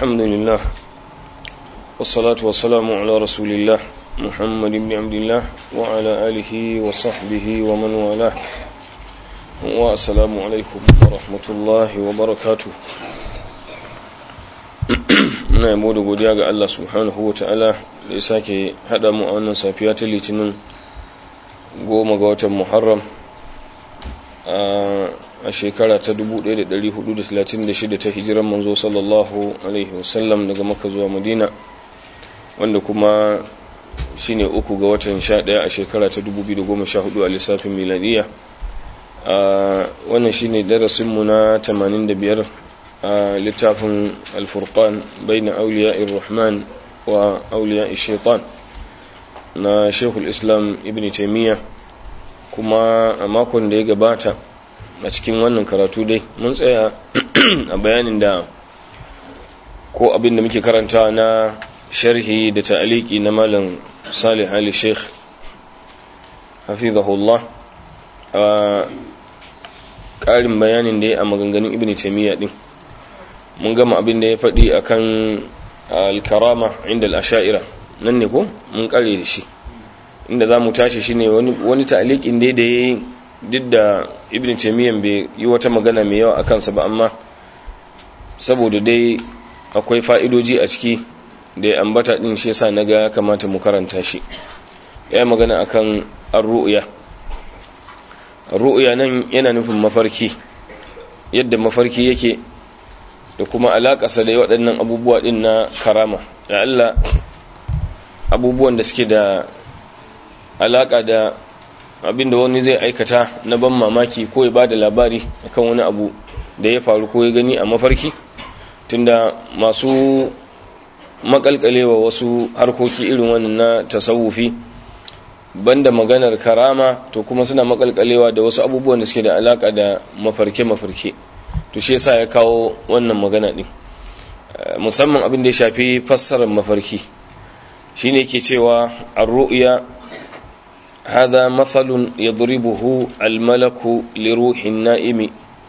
الحمد لله والصلاة والسلام على رسول الله محمد بن عبد الله وعلى آله وصحبه ومن والاه والسلام عليكم ورحمة الله وبركاته muna yabo da godiya ga Allah subhanahu wa ta'ala da ya sake haɗa mu a wannan safiya ta litinin goma ga watan muharram a shekara ta 1436 ta hijiran manzo sallallahu alaihi wasallam daga maka zuwa madina wanda kuma shine uku ga watan 11 a shekara ta 2014 a lissafin miladiya wannan shine darasinmu na 85 a littafin alfurqan baina auliya'ir rahman wa auliya'ir shaitan na shekul islam ibn taimiyya kuma a makon da ya gabata a cikin wannan karatu dai mun tsaya a bayanin da ko abin da muke karanta na sharhi da ta'aliki na malam salih ali sheikh hafizahullah a ƙarin bayanin da ya a maganganun ibn taimiyya din mun gama abin da ya faɗi akan al-karama inda al-asha'ira nan ne ko mun kare da shi inda za mu tashi shi ne wani ta'alikin dai da ya yi duk da ibn taimiyyan bai yi wata magana mai yawa a kansa ba amma saboda dai akwai fa'idoji a ciki da ya ambata ɗin shi sa na ga kamata mu karanta shi ya yi magana a kan arru'uya arru'uya nan yana nufin mafarki yadda mafarki yake da kuma alaƙasa da waɗannan abubuwa ɗin na karama da Allah abubuwan da suke da alaƙa da abinda wani zai aikata na ban mamaki ko ya ba da labari akan wani abu da ya faru ko ya gani a mafarki tunda masu makalkalewa wasu harkoki irin wannan na tasawufi banda maganar karama to kuma suna makalkalewa da wasu abubuwan da suke da alaƙa da mafarke-mafarke to shi yasa ya kawo wannan magana din musamman abin da ya shafi fassarar mafarki shine yake cewa ar-ru'ya hada mathalun yadribuhu al-malaku li ruhin na'imi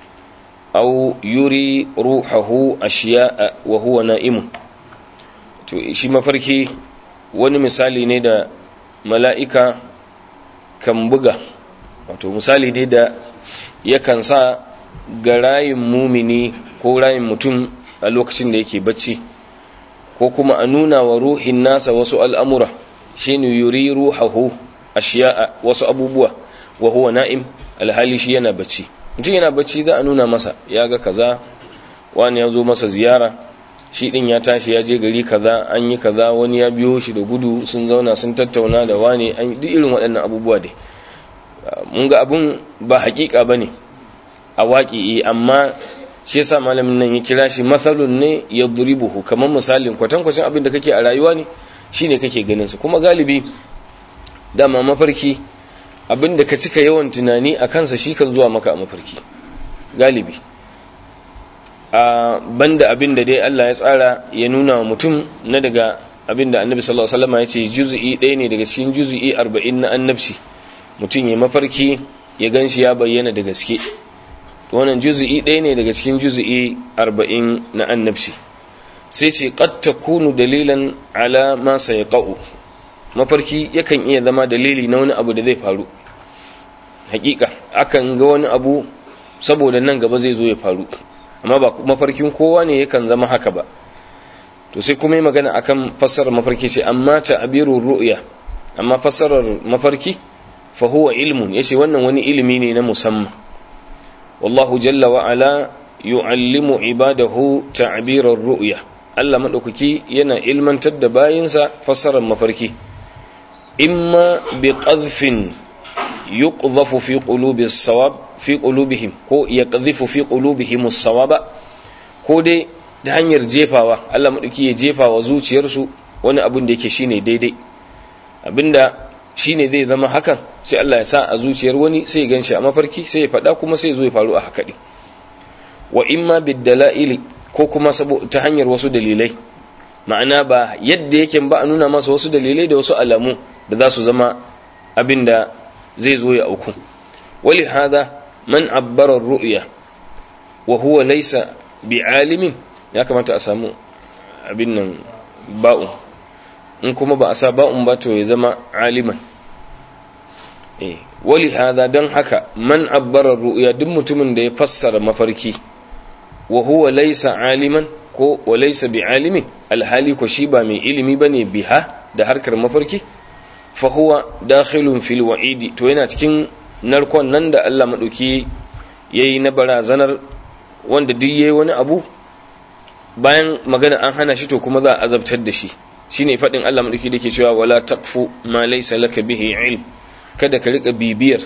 aw yuri ruhahu ashiya'a wa huwa na'im to shi mafarki wani misali ne da mala'ika kan buga wato misali ne da yakan sa ga rayin mumini ko rayin mutum a lokacin da yake bacci ko kuma a nuna wa ruhin nasa wasu al'amura shi ne yuri ruhahu a shiya'a wasu abubuwa wa huwa na'im alhali shi yana bacci mutum yana bacci za a nuna masa ya ga kaza wani ya zo masa ziyara shi ɗin ya tashi ya je gari kaza an yi kaza wani ya biyo shi da gudu sun zauna sun tattauna da wani an duk irin waɗannan abubuwa dai mun ga abun ba hakika ba ne a waƙi amma shi yasa malamin nan ya kira shi matsalun ne ya duribuhu kamar misalin kwatankwacin abin da kake a rayuwa ne shine kake ganin su kuma galibi dama mafarki abin da ka cika yawan tunani a kansa shi kan zuwa maka a mafarki galibi a banda abin da dai Allah ya tsara ya nuna wa mutum na daga abin da annabi sallallahu alaihi wasallam ya ce juz'i ɗaya ne daga cikin juz'i 40 na annabci mutum ya mafarki ya ganshi ya bayyana da gaske wannan juzu'i ɗaya ne daga cikin juzu'i arba'in na annabci sai ce qad takunu dalilan ala ma sayqa'u mafarki yakan iya zama dalili na wani abu da zai faru hakika akan ga wani abu saboda nan gaba zai zo ya faru amma ba mafarkin kowa ne yakan zama haka ba to sai kuma yi magana akan fassarar mafarki ce amma ta'birur ru'ya amma fassarar mafarki fa huwa ilmun yace wannan wani ilimi ne na musamman والله جل وعلا يعلم عباده تعبير الرؤيا Allah madaukaki yana ilmantar da bayinsa fassarar mafarki imma bi qadhfin yuqdhafu fi qulubi as-sawab fi qulubihim ko yaqdhifu fi qulubihim as-sawaba ko dai ta hanyar jefawa Allah madaukaki ya jefa wa zuciyarsu wani abin da yake shine daidai abinda shine zai zama hakan sai Allah ya sa a zuciyar wani sai ya ganshi a mafarki sai ya faɗa kuma sai ya zo ya faru a haka ɗin wa imma biddala'ili ko kuma ta hanyar wasu dalilai ma'ana ba yadda yake ba a nuna masa wasu dalilai da wasu alamu da za su zama abin da zai zo ya auku wali hada man abbara ru'ya wa huwa laysa bi'alimin ya kamata a samu abin nan ba'un in kuma ba a sa ba'un ba to ya zama aliman eh wali hada don haka man abbara ru'ya duk mutumin da ya fassara mafarki wa huwa laysa aliman ko wa laysa bi alimin alhali ko shi ba mai ilimi bane biha da harkar mafarki fa huwa dakhilun fil wa'idi to yana cikin narkon nan da Allah madauki yayi na barazanar wanda duk yayi wani abu bayan magana an hana shi to kuma za a azabtar da shi shine fadin Allah madauki dake cewa wala taqfu ma laysa laka bihi ilm kada ka rika bibiyar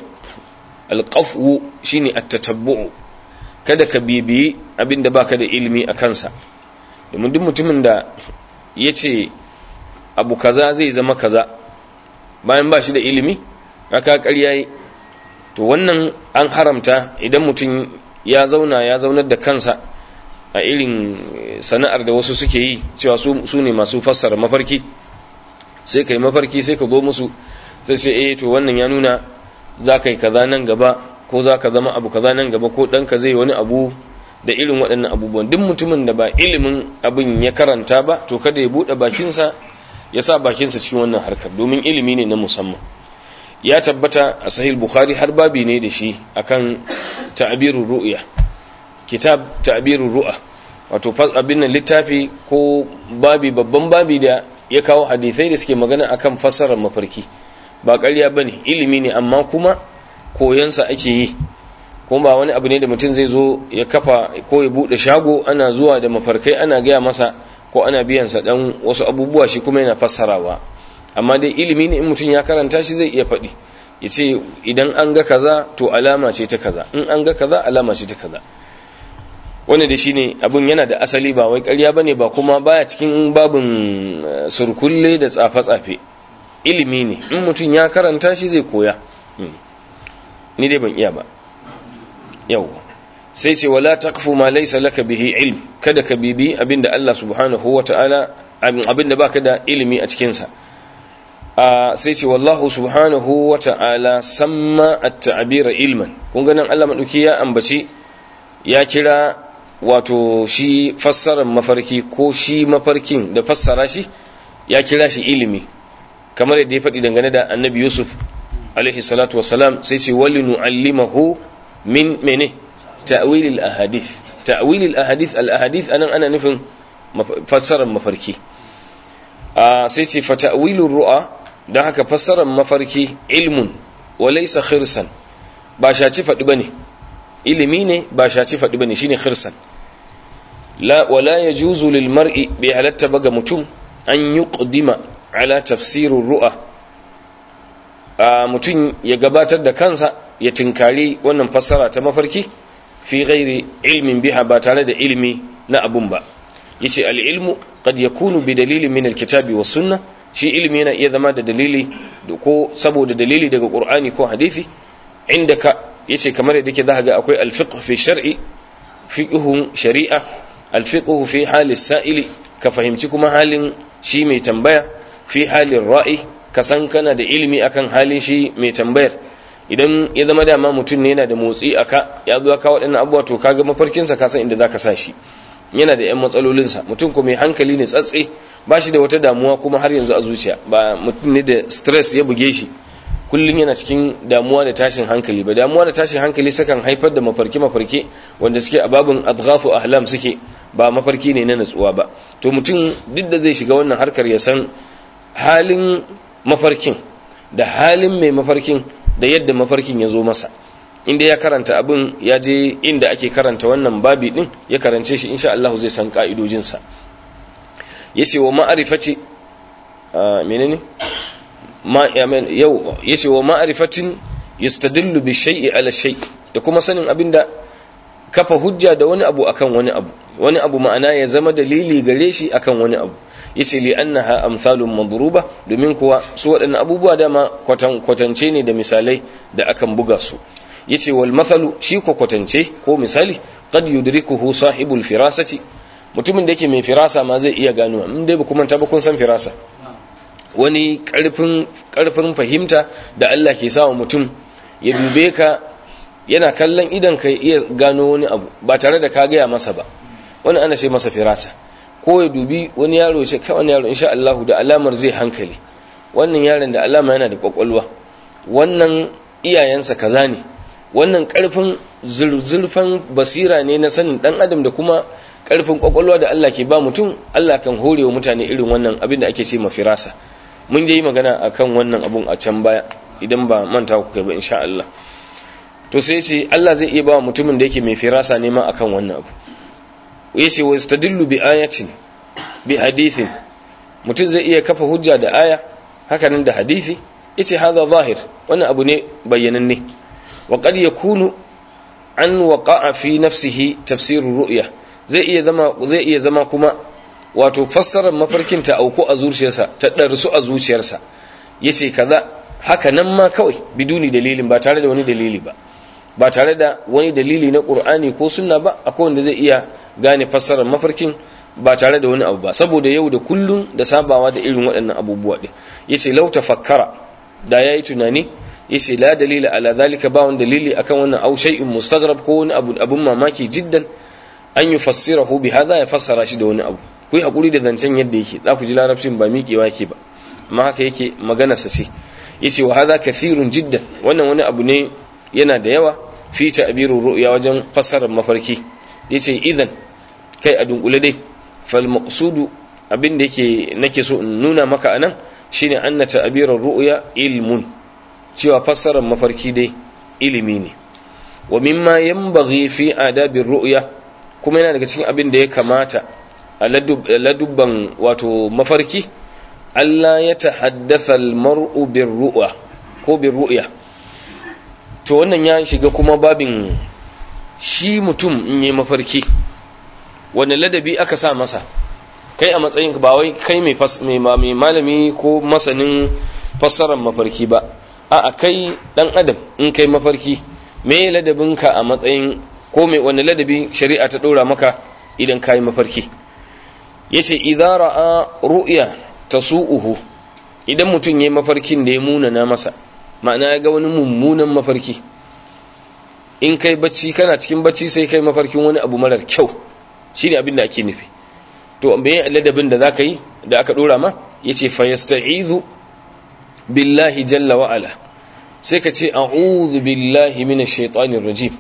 alqafu shine at-tatabbu kada ka bibiyi abinda baka da ilimi a kansa domin duk mutumin da yace abu kaza zai zama kaza bayan ba shi da ilimi aka ƙarya yi to wannan an haramta idan mutum ya zauna ya zaunar da kansa a irin sana'ar da wasu suke yi cewa su ne masu fassara mafarki sai ka yi mafarki sai ka zo musu sai sai eh to wannan ya nuna za ka yi kaza nan gaba ko za ka zama abu kaza nan gaba ko ɗanka zai wani abu da irin waɗannan abubuwan duk mutumin da ba ilimin abin ya karanta ba to kada ya buɗe bakinsa ya sa bakinsa cikin wannan harkar domin ilimi ne na musamman ya tabbata a sahih bukhari har babi ne da shi akan ta'birur ru'ya kitab ta'birur ru'a wato abin nan littafi ko babi babban babi da ya kawo hadisai da suke magana akan fassarar mafarki ba ƙarya bane ilimi ne amma kuma koyansa ake yi kuma ba wani abu ne da mutum zai zo ya kafa ko ya bude shago ana zuwa da mafarkai ana gaya masa ko ana biyansa dan wasu abubuwa shi kuma yana fassarawa amma dai ilimi ne in mutum ya karanta shi zai iya faɗi ya ce idan an ga kaza to alama ce ta kaza in an ga kaza alama ce ta kaza wanda da shi ne abin yana da asali ba wai ƙarya ba ne ba kuma baya cikin babin surkulle da tsafe-tsafe ilimi ne in mutum ya karanta shi zai koya ni dai ban iya ba yau sai ce wala taqfu ma laysa laka bihi ilm kada ka bibi abinda Allah subhanahu wataala abinda baka da ilimi a cikin sa sai ce wallahu subhanahu wataala samma at-ta'bira ilman kun ga nan Allah madauki ya ambaci ya kira wato shi fassarar mafarki ko shi mafarkin da fassara shi ya kira shi ilimi kamar yadda ya faɗi dangane da annabi yusuf alaihi salatu wasalam sai ce wali nu'allimahu min mene ta'wilil ahadith ta'wilil ahadith al ahadith anan ana nufin fassarar mafarki sai ce fa ta'wilur ru'a don haka fassarar mafarki ilmun wa laysa khirsan ba shaci faɗi bane ilimi ne ba shaci faɗi bane shine khirsan la wala yajuzu lil mar'i bi halatta baga mutum an yuqdima ala tafsirur ru'a mutum ya gabatar da kansa ya tinkari wannan fassara ta mafarki fi ghairi ilmin biha ba tare da ilimi na abun ba yace al-ilmu qad yakunu bi dalilin min al-kitabi was sunnah shi ilimi yana iya zama da dalili ko saboda dalili daga qur'ani ko hadisi indaka yace kamar yadda yake zaka ga akwai al-fiqh fi shar'i fiqhun shari'a al-fiqh fi hali sa'ili ka fahimci kuma halin shi mai tambaya fi halin ra'i ka san kana da ilimi akan halin shi mai tambayar idan ya zama dama mutum ne yana da motsi aka ya zo ka waɗannan abubuwa to kaga mafarkinsa ka san inda zaka sa shi yana da yan matsalolinsa mutum ko mai hankali ne tsatse ba shi da wata damuwa kuma har yanzu a zuciya ba mutum ne da stress ya buge shi kullum yana cikin damuwa da tashin hankali ba damuwa da tashin hankali sakan haifar da mafarki mafarki wanda suke a babin adghafu ahlam suke ba mafarki ne na natsuwa ba to mutum duk da zai shiga wannan harkar ya san halin mafarkin da halin mai mafarkin da yadda mafarkin ya zo masa inda ya karanta abin ya je inda ake karanta wannan babi din ya karance shi insha Allah zai san ka'idojinsa yace wa ma'rifati menene ma yau yace wa ma'rifatin yastadillu bi shay'i ala shay da kuma sanin abinda kafa hujja da wani abu akan wani abu wani abu ma'ana ya zama dalili gare shi akan wani abu yace li annaha amsalun madruba domin kuwa su waɗannan abubuwa dama kwatan kwatance ne da misalai da akan buga su yace wal mathalu shi ko kwatance ko misali qad yudrikuhu sahibul firasati mutumin da yake mai firasa ma zai iya gano in dai ba kuma ta ba kun san firasa wani karfin karfin fahimta da Allah ke sawa mutum ya dube ka yana kallon idan ka iya gano wani abu ba tare da ka gaya masa ba wani ana sai masa firasa ko ya dubi wani yaro ce kai wani yaro insha Allah da alamar zai hankali wannan yaron da alama yana da kwakwalwa wannan iyayensa kaza ne wannan karfin zurfan basira ne na sanin dan adam da kuma karfin kwakwalwa da Allah ke ba mutum Allah kan hore wa mutane irin wannan abin da ake ce mafirasa mun dai magana akan wannan abun a can baya idan ba manta ku kai ba insha Allah to sai ce Allah zai iya ba mutumin da yake mai firasa ne ma akan wannan abu yace wa istadillu bi ayatin bi hadithin mutum zai iya kafa hujja da aya hakanan da hadisi yace hadha zahir wannan abu ne bayyananne wa qad yakunu an waqa'a fi nafsihi tafsir ru'ya zai iya zama zai iya zama kuma wato fassarar mafarkin ta auku a zuciyarsa ta darsu a zuciyarsa yace kaza haka nan ma kawai biduni dalilin ba tare da wani dalili ba ba tare da wani dalili na qur'ani ko sunna ba akwai wanda zai iya gane fassarar mafarkin ba tare da wani abu ba saboda yau da kullun da sabawa da irin waɗannan abubuwa din yace law tafakkara da yayi tunani yace la dalila ala zalika ba wani dalili akan wannan au shay'in mustaghrab ko wani abu abun mamaki jiddan an yufassirahu bi hadha ya fassara shi da wani abu ku yi hakuri da zancen yadda yake za ku ji larabcin ba miƙewa yake ba amma haka yake magana sa ce yace wa hadha kathirun jiddan wannan wani abu ne yana da yawa fi ta'birur ru'ya wajen fassarar mafarki yace idan kai a dunkule dai fal maqsudu abin da yake nake so in nuna maka anan shine anna ta'birur ru'ya ilmun cewa fassarar mafarki dai ilimi ne wa mimma yanbaghi fi adabir ru'ya kuma yana daga cikin abin da ya kamata a ladubban wato mafarki Allah ya tahaddatha al-mar'u bir ru'ya ko bir ru'ya to wannan ya shiga kuma babin shi mutum in yi mafarki wani ladabi aka sa masa kai a matsayin ba wai kai mai malami ko masanin fassarar mafarki ba a kai dan adam in kai mafarki me ladabinka a matsayin ko mai wani ladabi shari'a ta dora maka idan kai mafarki yace idza ra'a ru'ya tasu'uhu idan mutum yayi mafarkin da ya munana masa ma'ana ya ga wani mummunan mafarki in kai bacci kana cikin bacci sai kai mafarkin wani abu marar kyau shine abin da ake nufi to bayan ladabin da zaka yi da aka dora ma yace fa yasta'izu billahi jalla wa ala sai ka ce a'udhu billahi minash shaitanir rajim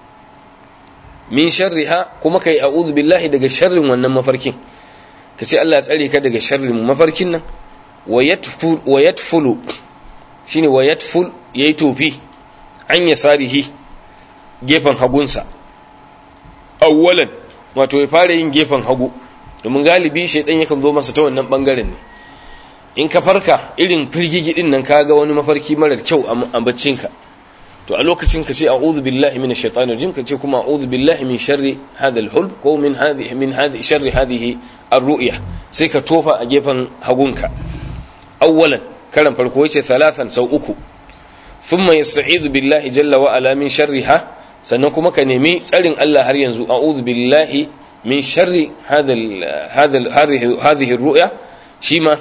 min sharriha kuma kai a'udhu billahi daga sharrin wannan mafarkin ka ce Allah ya tsare ka daga sharrin mafarkin nan wa yatful wa yatfulu shine wa yatful yayi tofi an yasarihi gefen hagunsa awwalan wato ya fara yin gefen hagu domin galibi shaidan yakan zo masa ta wannan bangaren ne in ka farka irin firgigi din nan kaga wani mafarki marar kyau a baccinka to a lokacin ka ce a'udhu billahi minash shaitanir rajim ka ce kuma a'udhu billahi min sharri hadha al-hulm ko min hadhihi min hadhihi sharri hadhihi ar-ru'ya sai ka tofa a gefen hagunka awwalan karan farko yace thalathan sau uku thumma yasta'idhu billahi jalla wa ala min sharriha sannan kuma ka nemi tsarin Allah har yanzu a'udhu billahi min sharri hadha hadha hadhihi ar-ru'ya shima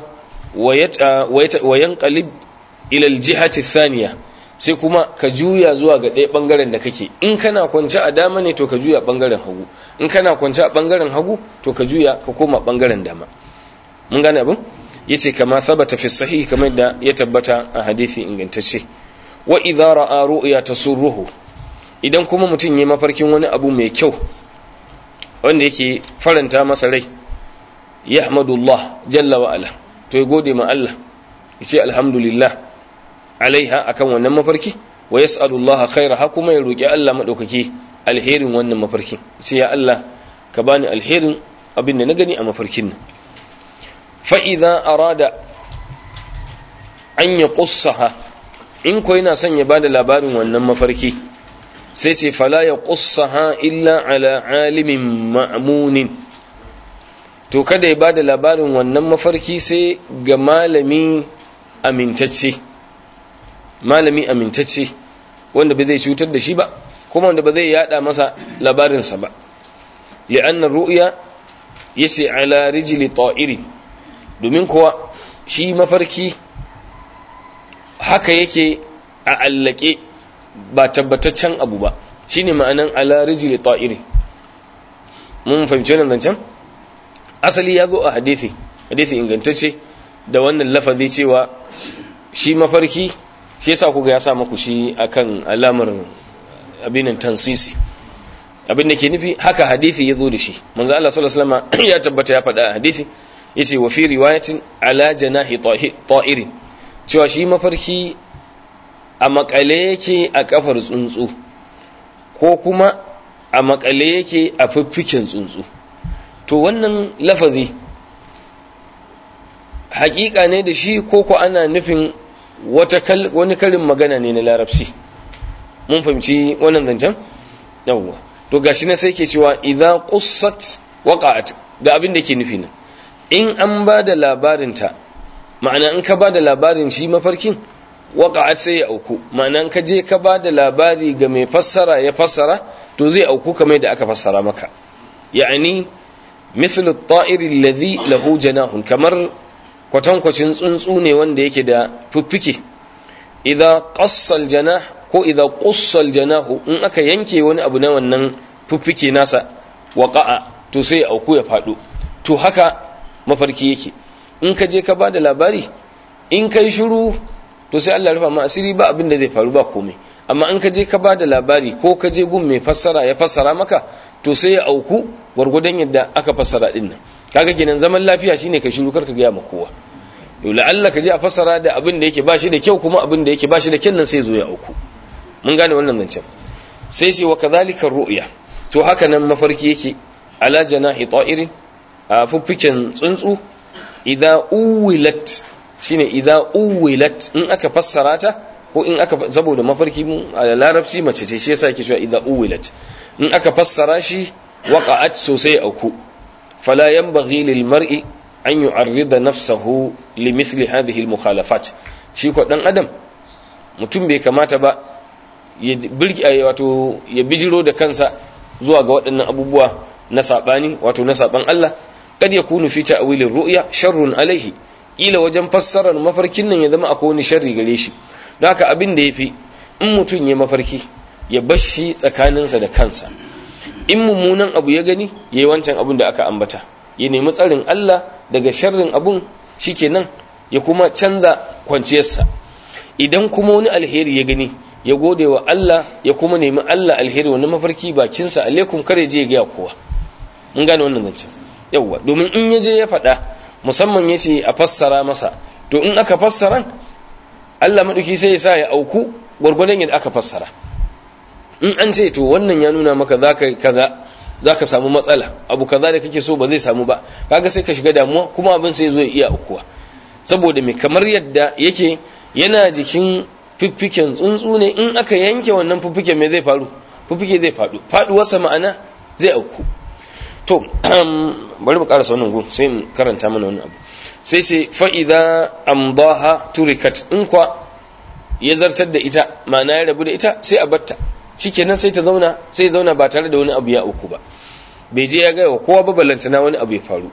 wa yanqalib ila al-jihati ath-thaniya sai kuma ka juya zuwa ga ɗaya bangaren da kake in kana kwance a dama ne to ka juya bangaren hagu in kana kwance a bangaren hagu to ka juya ka koma bangaren dama mun gane abin yace kama sabata fi sahih kamar da ya tabbata a hadisi ingantacce wa idza ra'a ru'ya tasurruhu idan kuma mutum yayi mafarkin wani abu mai kyau wanda yake faranta masa rai yahmadullah jalla wa ala to ya gode ma Allah yace alhamdulillah alaiha akan wannan mafarki wa yas'alullaha khairaha kuma ya roki Allah madaukake alherin wannan mafarkin sai ya Allah ka bani alherin abin da na gani a mafarkin nan fa idza arada an yaqussaha in ko yana son ya bada labarin wannan mafarki sai ce fala yaqussaha illa ala alimin ma'munin to kada ya bada labarin wannan mafarki sai ga malami amintacce malami amintacce wanda ba zai cutar da shi ba kuma wanda ba zai yada masa labarinsa ba li'annar ru'ya yace ala rijli ta'iri domin kuwa shi mafarki haka yake a allake ba tabbataccen abu ba shine ma'anan ala rijli ta'iri mun fahimci wannan zancen asali ya zo a hadisi hadisi ingantacce da wannan lafazi cewa shi mafarki shi yasa kuga ya sa muku shi akan alamar abinin tansisi abin da ke nufi haka hadisi ya zo da shi manzo Allah sallallahu alaihi wasallam ya tabbata ya faɗa a hadisi yace wa fi riwayatin ala janahi ta'irin cewa shi mafarki a makale yake a kafar tsuntsu ko kuma a makale yake a fiffiken tsuntsu to wannan lafazi hakika ne da shi ko ko ana nufin wata wani karin magana ne na larabci mun fahimci wannan zancen yawwa to gashi na sai ke cewa idza qussat waqa'at ga abin da ke nufi nan in an ba da labarinta ma'ana in ka ba da labarin shi mafarkin waqa'at sai ya auku ma'ana in ka je ka ba da labari ga mai fassara ya fassara to zai auku kamar da aka fassara maka ya'ani mithlu at-ta'ir alladhi lahu janahun kamar kwatankwacin tsuntsu ne wanda yake da fiffike idza qassa al-janah ko idza qussa al-janahu in aka yanke wani abu na wannan fiffike nasa waqa'a to sai ya auku ya fado to haka mafarki yake in ka je ka ba da labari in kai shiru to sai Allah rufa ma asiri ba abin da zai faru ba komai amma in ka je ka ba da labari ko ka je gun mai fassara ya fassara maka to sai ya auku gwargwadon yadda aka fassara din nan kaga kenan zaman lafiya shine ka shiru karka gaya ma kowa to la'alla ka je a fassara da abin da yake ba shi da kyau kuma abin da yake ba shi da kyan nan sai zo ya auku mun gane wannan zancen sai sai wa kadhalika ru'ya to haka nan mafarki yake ala janahi ta'irin a fuffiken tsuntsu idza uwilat shine idza uwilat in aka fassara ta ko in aka saboda mafarki mu a larabci mace ce shi yasa yake cewa idza uwilat in aka fassara shi waqa'at sosai auku fala yanbaghi lil mar'i an yu'arrida nafsahu limithli hadhihi al mukhalafat shi ko dan adam mutum bai kamata ba ya birki wato ya bijiro da kansa zuwa ga waɗannan abubuwa na sabani wato na saban Allah kad yakunu fi ta'wilir ru'ya sharrun alaihi ila wajen fassarar mafarkin nan ya zama akwai wani sharri gare shi don haka abin da yafi in mutum ya mafarki ya bashi tsakaninsa da kansa in mummunan abu ya gani yayi wancan abin da aka ambata ya nemi tsarin Allah daga sharrin abun shikenan ya kuma canza kwanciyarsa idan kuma wani alheri ya gani ya gode wa Allah ya kuma nemi Allah alheri wani mafarki bakinsa alaikum kare je ya ga kowa mun gane wannan zancen yawwa domin in yaje ya faɗa musamman ya ce a fassara masa to in aka fassara Allah maɗauki sai ya sa ya auku gwargwadon yadda aka fassara in an ce to wannan ya nuna maka za ka kaza za ka samu matsala abu kaza da kake so ba zai samu ba kaga sai ka shiga damuwa kuma abin sai zo ya iya aukuwa saboda mai kamar yadda yake yana jikin fiffiken tsuntsu ne in aka yanke wannan fiffiken mai zai faru fiffike zai faɗu faɗuwarsa ma'ana zai auku to bari mu karasa wannan gun sai mu karanta mana wannan abu sai sai fa'iza amdaha turikat in kwa ya zartar da ita ma'ana ya rabu da ita sai a batta shikenan sai ta zauna sai zauna ba tare da wani abu ya uku ba bai je ya gaya wa kowa ba ballantana wani abu ya faru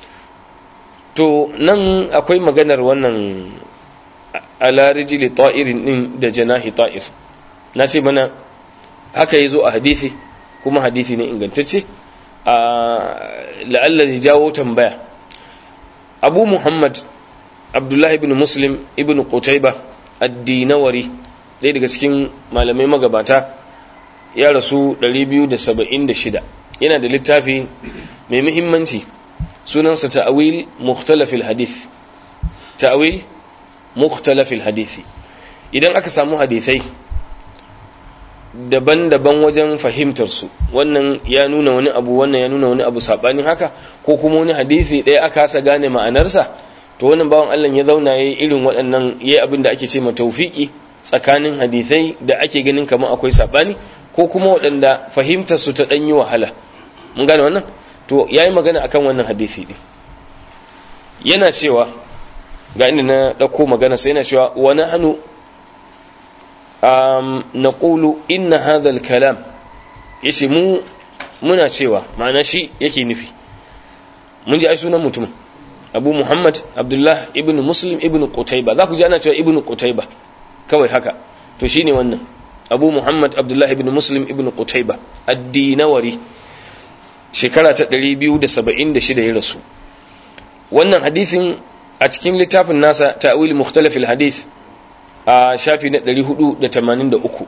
to nan akwai maganar wannan ala rijli ta'irin din da janahi ta'ir na sai mana haka yazo a hadisi kuma hadisi ne ingantacce la'alla ya jawo tambaya abu muhammad abdullahi ibn muslim ibn qutayba ad-dinawari ɗaya daga cikin malamai magabata ya rasu 276 yana da littafi mai muhimmanci sunansa ta'awil mukhtalafil hadith ta'awil mukhtalafil hadisi idan aka samu hadisai daban-daban wajen fahimtar su wannan ya nuna wani abu wannan ya nuna wani abu sabanin haka ko kuma wani hadisi ɗaya aka hasa gane ma'anarsa to wannan bawan Allah ya zauna yayi irin waɗannan yayi abin da ake ce ma tawfiki tsakanin hadisai da ake ganin kamar akwai sabani ko kuma waɗanda fahimtar su ta dan yi wahala mun gane wannan to yayi magana akan wannan hadisi din yana cewa ga inda na dauko magana sai yana cewa wa nahnu um, naqulu inna hadha al-kalam yace mu muna cewa ma'ana shi yake nufi mun ji ai sunan mutumin Abu Muhammad Abdullah ibn Muslim ibn Qutayba za ku ji ana cewa ibn Qutayba kawai haka to shine wannan Abu Muhammad Abdullah ibn Muslim ibn Qutayba ad-Dinawari shekara ta 276 ya rasu wannan hadisin a cikin littafin nasa ta'wil mukhtalafil hadith a shafi na 483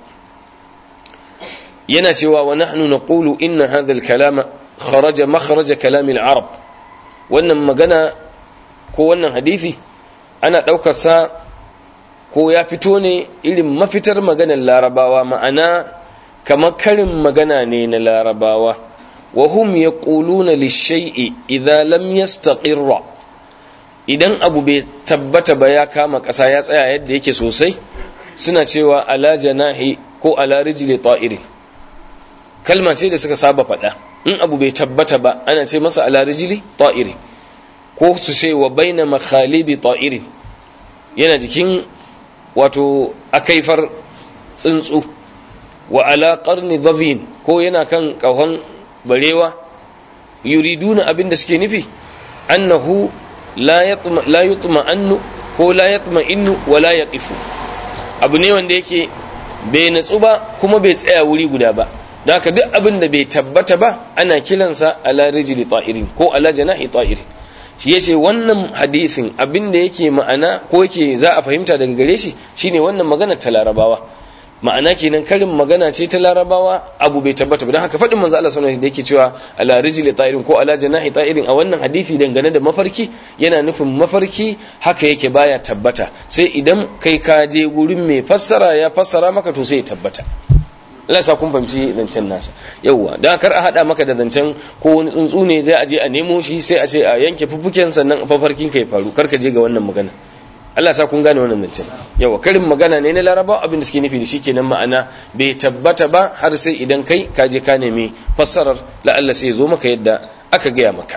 yana cewa wa nahnu naqulu inna hadha al-kalama kharaja makhraja kalam al-arab wannan magana ko wannan hadisi ana daukar sa ko ya fito ne irin mafitar maganar larabawa ma'ana kamar karin magana ne na larabawa wa hum yaquluna lish-shay'i idza lam yastaqirra idan abu bai tabbata ba ya kama ƙasa ya tsaya yadda yake sosai suna cewa ala janahi ko ala rijli ta'iri kalma ce da suka saba faɗa in abu bai tabbata ba ana ce masa ala rijli ta'iri ko su ce wa baina makhalibi ta'iri yana jikin wato akaifar tsuntsu wa ala qarni dhavin ko yana kan kahon barewa yuriduna abinda suke nufi annahu la yatma la yutma annu ko la yatma innu wa la yaqifu abu ne wanda yake bai natsu ba kuma bai tsaya wuri guda ba don haka duk abin da bai tabbata ba ana kiransa ala rijli ta'irin ko ala janahi ta'irin shi yace wannan hadisin abin da yake ma'ana ko yake za a fahimta daga gare shi shine wannan magana ta larabawa ma'ana kenan karin magana ce ta larabawa abu bai tabbata ba don haka faɗin manzo Allah sallallahu alaihi da yake cewa ala rijli ta'irin ko ala janahi ta'irin a wannan hadisi dangane da mafarki yana nufin mafarki haka yake baya tabbata sai idan kai ka je gurin mai fassara ya fassara maka to sai ya tabbata Allah sa kun fahimci zancen nasa yauwa dan kar a hada maka da zancen ko wani tsuntsu ne zai aje a nemo shi sai a ce a yanke fufuken sannan fafarkin ka ya faru kar ka je ga wannan magana Allah sa kun gane wannan zancen yawa karin magana ne na laraba abin da suke nufi da shi kenan ma'ana bai tabbata ba har sai idan kai ka je ka nemi fassarar la'alla sai zo maka yadda aka gaya maka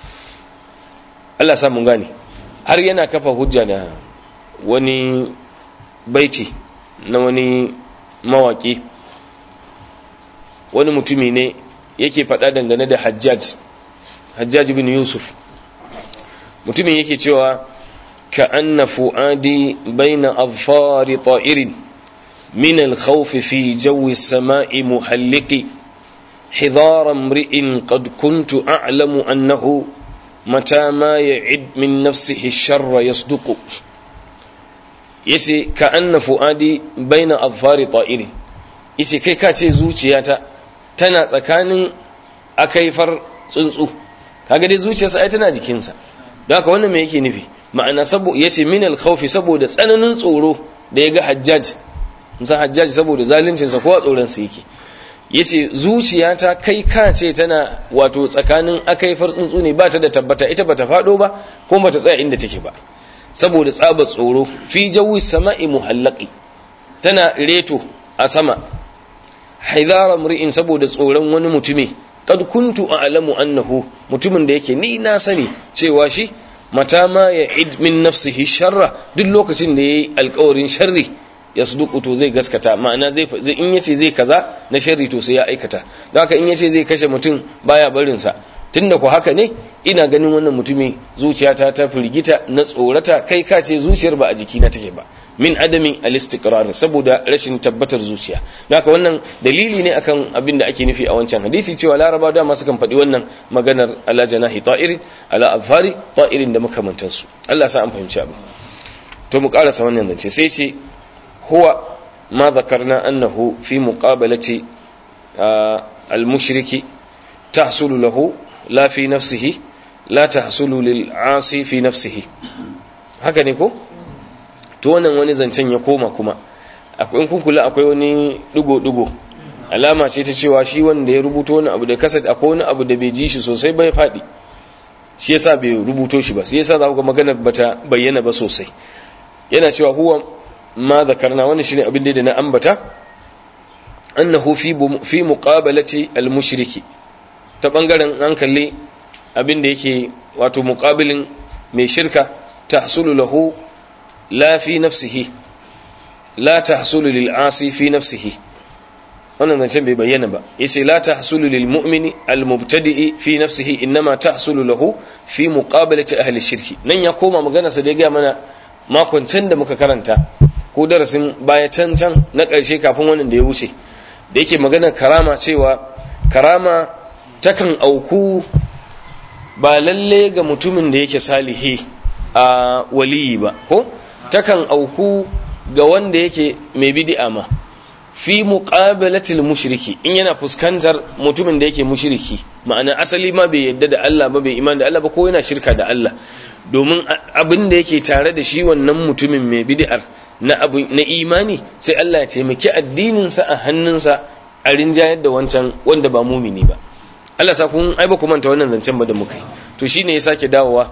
Allah sa mun gane har yana kafa hujja da wani baiti na wani mawaki wani mutumi ne yake faɗa dangane da hajjaj hajjaj bin yusuf mutumin yake cewa كأن فؤادي بين أظفار طائر من الخوف في جو السماء محلق حذار امرئ قد كنت أعلم أنه متى ما يعد من نفسه الشر يصدق يسي كأن فؤادي بين أظفار طائر يسي كي كاتي زوجياتا تنا تكان أكيفر تنسو kaga dai zuciyarsa ai tana jikinsa don haka wannan me yake nufi ma'ana sabo yace min al-khawfi saboda tsananin tsoro da ya ga hajjaj musa hajjaj saboda zaluncin sa ko a tsoron sa yake yace zuciyata kai ka ce tana wato tsakanin akaifar tsuntsu ne ba ta da tabbata ita bata fado ba ko bata tsaya inda take ba saboda tsaba tsoro fi jawi sama'i muhallaqi tana reto a sama haidara mri'in saboda tsoron wani mutumi qad kuntu a'lamu annahu mutumin da yake ni na sani cewa shi mata ma ya id min nafsihi sharra duk lokacin da yayi alƙawarin sharri ya suduku to zai gaskata ma'ana zai in yace zai kaza na sharri to sai ya aikata don haka in yace zai kashe mutum baya barin sa tunda ku haka ne ina ganin wannan mutumi zuciyata ta firgita na tsorata kai ka ce zuciyar ba a jikina take ba min adamin al-istiqrar saboda rashin tabbatar zuciya haka wannan dalili ne akan abin da ake nufi a wancan hadisi cewa laraba da masu kan faɗi wannan maganar ala janahi ta'iri ala afari ta'irin da makamantan su Allah sa an fahimci abin to mu karasa wannan zance sai ce huwa ma zakarna annahu fi muqabalati al-mushriki tahsulu lahu la fi nafsihi la tahsulu lil 'asi fi nafsihi haka ne ko to wannan wani zancen ya koma kuma akwai kun kula akwai wani digo-digo alama ce ta cewa shi wanda ya rubuto wani abu da kasat akwai wani abu da bai ji shi sosai bai faɗi shi yasa bai rubuto shi ba shi yasa za ku ga magana bata bayyana ba sosai yana cewa huwa ma zakarna wannan shine abin da na ambata annahu fi fi muqabalati al-mushriki ta bangaren hankali abin da yake wato muqabilin mai shirka tahsulu lahu لا في نفسه لا تحصل للعاصي في نفسه wannan zancen bai bayyana ba yace la tahsulu lil mu'mini al mubtadi'i fi nafsihi inma tahsulu lahu fi muqabalati ahli shirki nan ya koma magana sa da ga mana makon can da muka karanta ko darasin baya can can na ƙarshe kafin wannan da ya wuce da yake magana karama cewa karama takan auku ba lalle ga mutumin da yake salihi a waliyi ba ko takan auku ga wanda yake mai bid'a ma fi muqabalatil mushriki in yana fuskantar mutumin da yake mushriki ma'ana asali ma bai yadda da Allah ba bai iman da Allah ba ko yana shirka da Allah domin abin da yake tare da shi wannan mutumin mai bid'ar na abu na imani sai Allah ya taimaki addinin sa a hannunsa a rinjayar da wancan wanda ba mumini ba Allah sa kun ai ba ku manta wannan zancen ba da muka yi to shine ya sake dawowa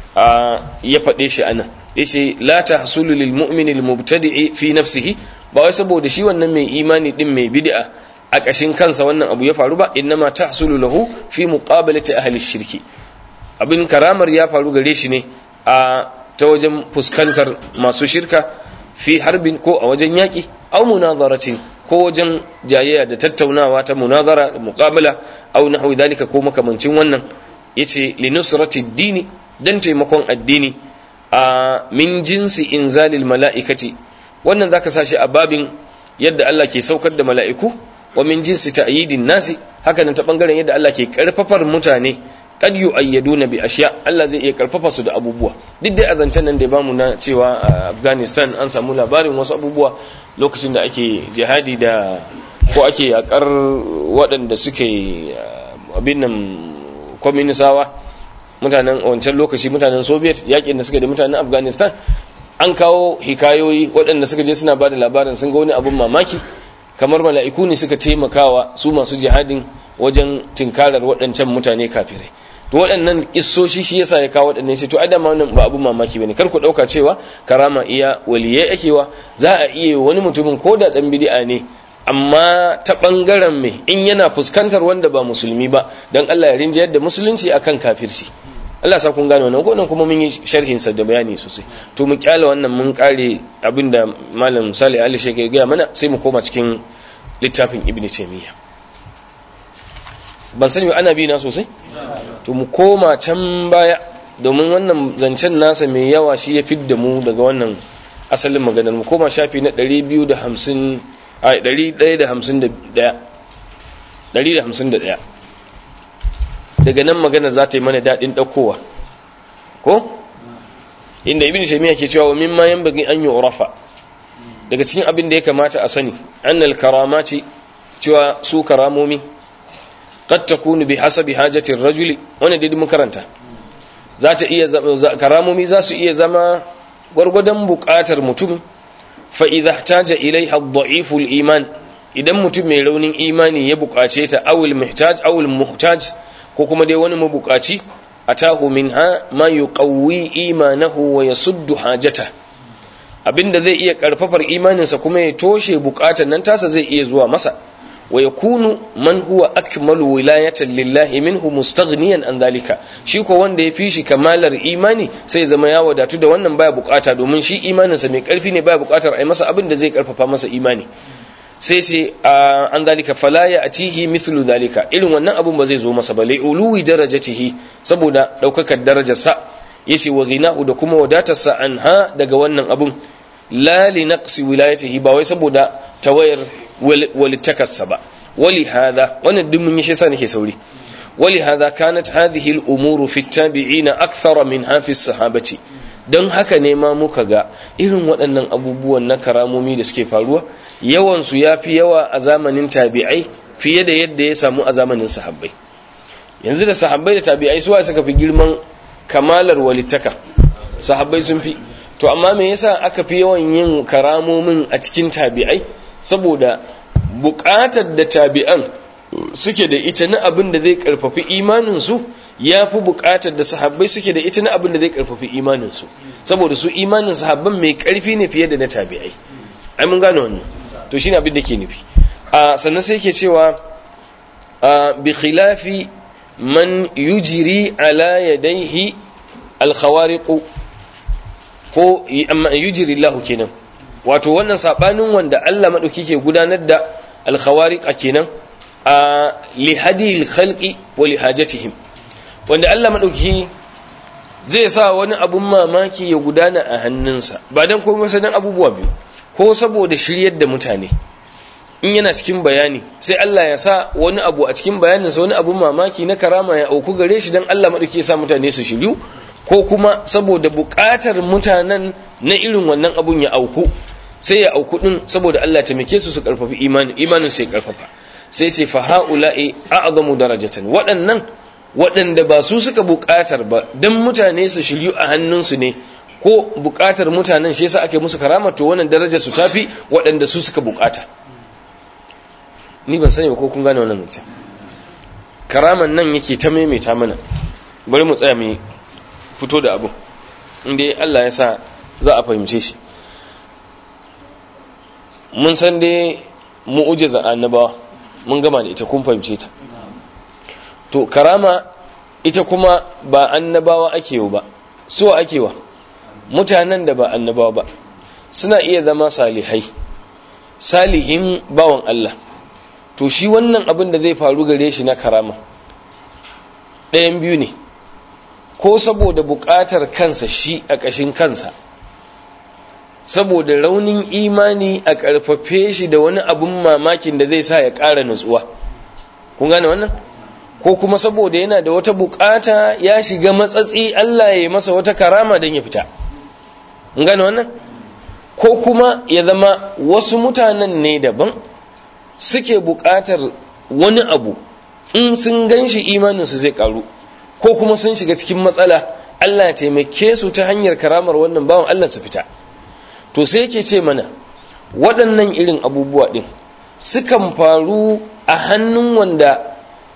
ya faɗe shi anan yace la tahsulu lil mu'mini al mubtadi'i fi nafsihi ba wai saboda shi wannan mai imani din mai bid'a a ƙashin kansa wannan abu ya faru ba innama tahsulu lahu fi muqabalati ahli shirki abin karamar ya faru gare shi ne a ta wajen fuskantar masu shirka fi harbin ko a wajen yaƙi aw munazaratin ko wajen jayayya da tattaunawa ta munazara da muqabala aw nahwi dalika ko makamancin wannan yace li nusrati dini dan taimakon addini a min jinsi inzalil mala'ikati wannan zaka sashi a babin yadda Allah ke saukar da mala'iku wa min jinsi ta'yidin nasi haka nan ta bangaren yadda Allah ke karfafar mutane kad yu'ayyaduna bi ashiya Allah zai iya karfafa su da abubuwa duk dai azancen nan da bamu na cewa a Afghanistan an samu labarin wasu abubuwa lokacin da ake jihadi da ko ake yakar waɗanda suke abin nan kwaminisawa mutanen wancan lokaci mutanen soviet yakin da suka da mutanen afghanistan an kawo hikayoyi waɗanda suka je suna ba da labarin sun ga wani abin mamaki kamar mala'iku ne suka taimakawa su masu jihadin wajen tinkarar waɗancan mutane kafirai to waɗannan kissoshi shi yasa ya kawo waɗannan sai to ai dama wannan ba abin mamaki bane kar ku ɗauka cewa karama iya waliyai akewa za a iya wani mutumin ko da ɗan bid'a ne amma ta ɓangaren me in yana fuskantar wanda ba musulmi ba don Allah ya rinjayar da musulunci akan kafirci Allah sa kun gane wannan ko nan kuma mun yi sharhin sa da bayani sosai to mu kyale wannan mun kare abinda malam Salih Ali Sheikh ya gaya mana sai mu koma cikin littafin Ibn Taymiyyah ban sani ana bi na sosai to mu koma can baya domin wannan zancen nasa mai yawa shi ya fidda mu daga wannan asalin maganar mu koma shafi na 250 a 151 daga nan magana za ta yi mana daɗin ɗaukowa ko inda ibn shamiya ke cewa mimma yanbaghi an yu'rafa daga cikin abin da ya kamata a sani annal karamati cewa su karamomi qad takunu bi hasabi hajati ar-rajuli wannan dai mun karanta za ta iya karamomi za su iya zama gwargwadon buƙatar mutum fa idza ihtaja ilaiha ad-da'if al-iman idan mutum mai raunin imani ya buƙace ta awil muhtaj awil muhtaj ko kuma dai wani mabuƙaci atahu minha ma yuqawwi imanahu wa yasuddu hajata abinda zai iya karfafar imaninsa kuma ya toshe buƙatar nan tasa zai iya zuwa masa wa yakunu man huwa akmalu wilayatan lillahi minhu mustaghniyan an dalika shi ko wanda ya fi shi kamalar imani sai zama ya wadatu da wannan baya bukata domin shi imaninsa mai karfi ne baya bukatar ai masa abin da zai karfafa masa imani sai sai an dalika fala ya atihi mithlu dalika irin wannan abun ba zai zo masa ba lai uluwi darajatihi saboda daukakar darajarsa yace wa ghinahu da kuma wadatarsa anha daga wannan abun la li naqsi wilayatihi ba wai saboda tawayar walittakarsa ba wali hada wannan duk mun yi shi sa nake sauri wali hada kanat hadhihi al-umuru fi at-tabi'ina akthara min hafi sahabati don haka ne ma muka ga irin waɗannan abubuwan na karamomi da suke faruwa yawan su yafi yawa a zamanin tabi'ai fiye da yadda ya samu a zamanin sahabbai yanzu da sahabbai da tabi'ai suwa suka fi girman kamalar walittaka sahabbai sun fi to amma me yasa aka fi yawan yin karamomin a cikin tabi'ai saboda buƙatar da tabi'an suke da ita na abin da zai karfafi imaninsu ya fi buƙatar da sahabbai suke da ita na abin da zai karfafi imaninsu saboda su imanin sahabban mai ƙarfi ne fiye da na tabi'ai ai mun gane wannan to shine abin da ke nufi a sannan sai ke cewa a bi khilafi man yujri ala yadayhi al-khawariq ko amma yujri Allah kenan wato wannan sabanin wanda Allah madauki ke gudanar da al-khawariq kenan a li hadi al-khalqi wa li hajatihim wanda Allah madauki zai sa wani abun mamaki ya gudana a hannunsa ba dan komai sai dan abubuwa biyu ko saboda shiryar da mutane in yana cikin bayani sai Allah ya sa wani abu a cikin bayaninsa wani abu mamaki na karama ya auku gare shi don Allah maɗauki ya sa mutane su shiryu ko kuma saboda buƙatar mutanen na irin wannan abun ya auku sai ya auku din saboda Allah ya taimake su su karfafi imani imanin sai karfafa sai ce fa haula'i a'zamu darajatan waɗannan waɗanda ba su suka buƙatar ba dan mutane su shiryu a hannunsu ne ko buƙatar mutanen shi yasa ake musu karama to wannan darajar su tafi waɗanda su suka buƙata ni ban sani ba ko kun gane wannan mutum karaman nan yake ta maimaita mana bari mu tsaya mu fito da abu inda Allah ya sa za a fahimce shi mun san dai mu'ujiza annabawa mun gama da ita kun fahimce ta to karama ita kuma ba annabawa ake yi ba suwa ake wa mutanen da ba annabawa ba suna iya zama salihai salihin bawan Allah to shi wannan abin da zai faru gare shi na karama ɗayan biyu ne ko saboda buƙatar kansa shi a ƙashin kansa saboda raunin imani a ƙarfafe shi da wani abin mamakin da zai sa ya ƙara nutsuwa kun gane wannan ko kuma saboda yana da wata buƙata ya shiga matsatsi Allah ya yi masa wata karama don ya fita kun gane wannan ko kuma ya zama wasu mutanen ne daban suke buƙatar wani abu in sun gan shi imaninsu zai ƙaru ko kuma sun shiga cikin matsala Allah ya taimake su ta hanyar karamar wannan bawan Allah su fita to sai yake ce mana waɗannan irin abubuwa ɗin sukan faru a hannun wanda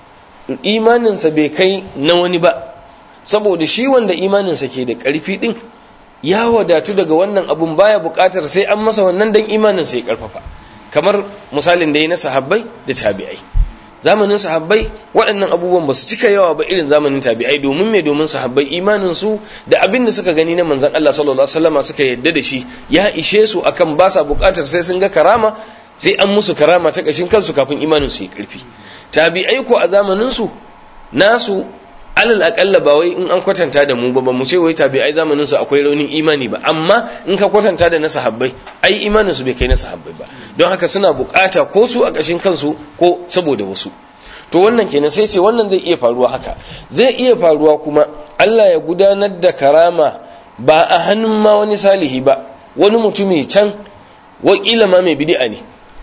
imaninsa bai kai na wani ba saboda shi wanda imaninsa ke da ƙarfi ɗin ya wadatu daga wannan abun baya buƙatar sai an masa wannan dan imaninsa ya ƙarfafa kamar misalin da ya na sahabbai da tabi'ai zamanin sahabbai waɗannan abubuwan ba su cika yawa ba irin zamanin tabi'ai domin me domin sahabbai imanin su da abin da suka gani na manzon Allah sallallahu alaihi wasallam suka yadda da shi ya ishe su akan ba sa buƙatar sai sun ga karama sai an musu karama ta kashin kansu kafin imanin su ya karfi tabi'ai ko a zamanin su nasu alal akalla ba wai in an kwatanta da mu ba ba mu ce wai tabi'ai zamanin su akwai raunin imani ba amma in ka kwatanta da na sahabbai ai imanin su bai kai na sahabbai ba don haka suna bukata ko su a kashin kansu ko saboda wasu to wannan kenan sai ce wannan zai iya faruwa haka zai iya faruwa kuma Allah ya gudanar da karama ba a hannun ma wani salihi ba wani mutumi can wakila ma mai bid'a ne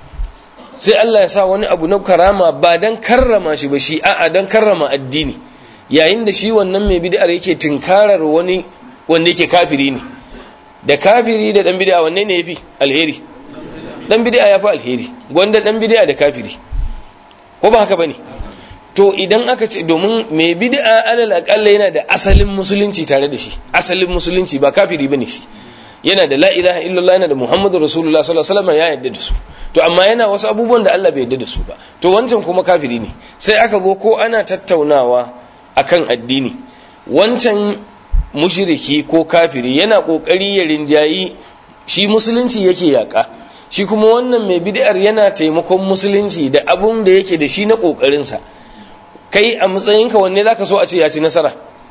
sai Allah ya sa wani abu na karama ba dan karrama shi ba shi a'a dan karrama addini yayin da shi wannan mai bid'ar yake tinkarar wani wanda yake kafiri ne da kafiri da dan bid'a wanne ne yafi alheri dan bid'a yafi alheri gwanda dan bid'a da kafiri ko ba haka bane to idan aka ce domin mai bid'a alal aqalla yana da asalin musulunci tare da shi asalin musulunci ba kafiri bane shi yana da la ilaha illallah yana da muhammadu rasulullah sallallahu alaihi wasallam ya yarda da su to amma yana wasu abubuwan da Allah bai yarda da su ba to wancan kuma kafiri ne sai aka zo ko ana tattaunawa akan addini wancan mushriki ko kafiri yana kokari ya rinjayi shi musulunci yake yaka shi kuma wannan mai bid'ar yana taimakon musulunci da abun da yake da shi na kokarin sa kai a matsayinka wanne zaka so a ce ya ci nasara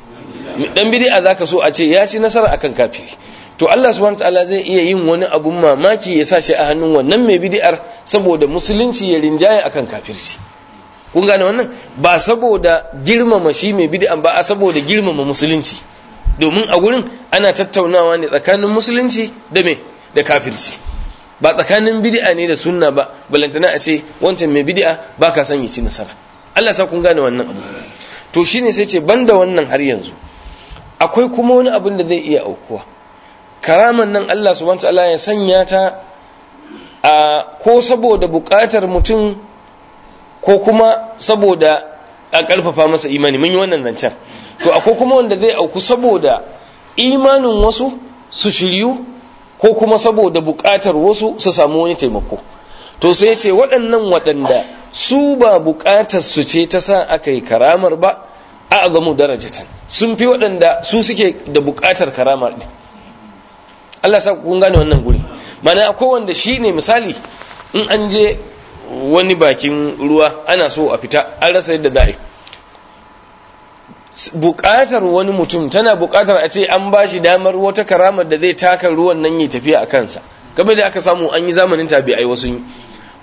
dan bid'a zaka so a ce ya ci nasara akan kafiri to Allah subhanahu wataala zai iya yin wani abun mamaki ya sa shi a hannun wannan mai bid'ar saboda musulunci ya rinjaye akan kafirci kun gane wannan ba saboda girmama shi mai bid'an ba a saboda girmama musulunci domin a gurin ana tattaunawa ne tsakanin musulunci da me da kafirci ba tsakanin bid'a ne da sunna ba balantana a ce wancan mai bid'a ba ka son ya ci nasara Allah sa kun gane wannan abu to shine sai ce banda wannan har yanzu akwai kuma wani abin da zai iya aukuwa karaman nan Allah subhanahu wataala ya sanya ta a ko saboda bukatar mutum ko kuma saboda a ƙarfafa masa imani mun yi wannan zancen to akwai kuma wanda zai auku saboda imanin wasu su shiryu ko kuma saboda buƙatar wasu su samu wani taimako to sai ce waɗannan waɗanda su ba buƙatar su ce ta sa aka yi karamar ba a gamu darajatan sun fi waɗanda su suke da buƙatar karamar ɗin Allah sa kun gane wannan guri mana akwai wanda shi ne misali in an je wani bakin ruwa ana so a fita an rasa yadda za a yi buƙatar wani mutum tana buƙatar a ce an ba shi damar wata karamar da zai taka ruwan nan yi tafiya a kansa game da aka samu an yi zamanin tabi'ai wasu yi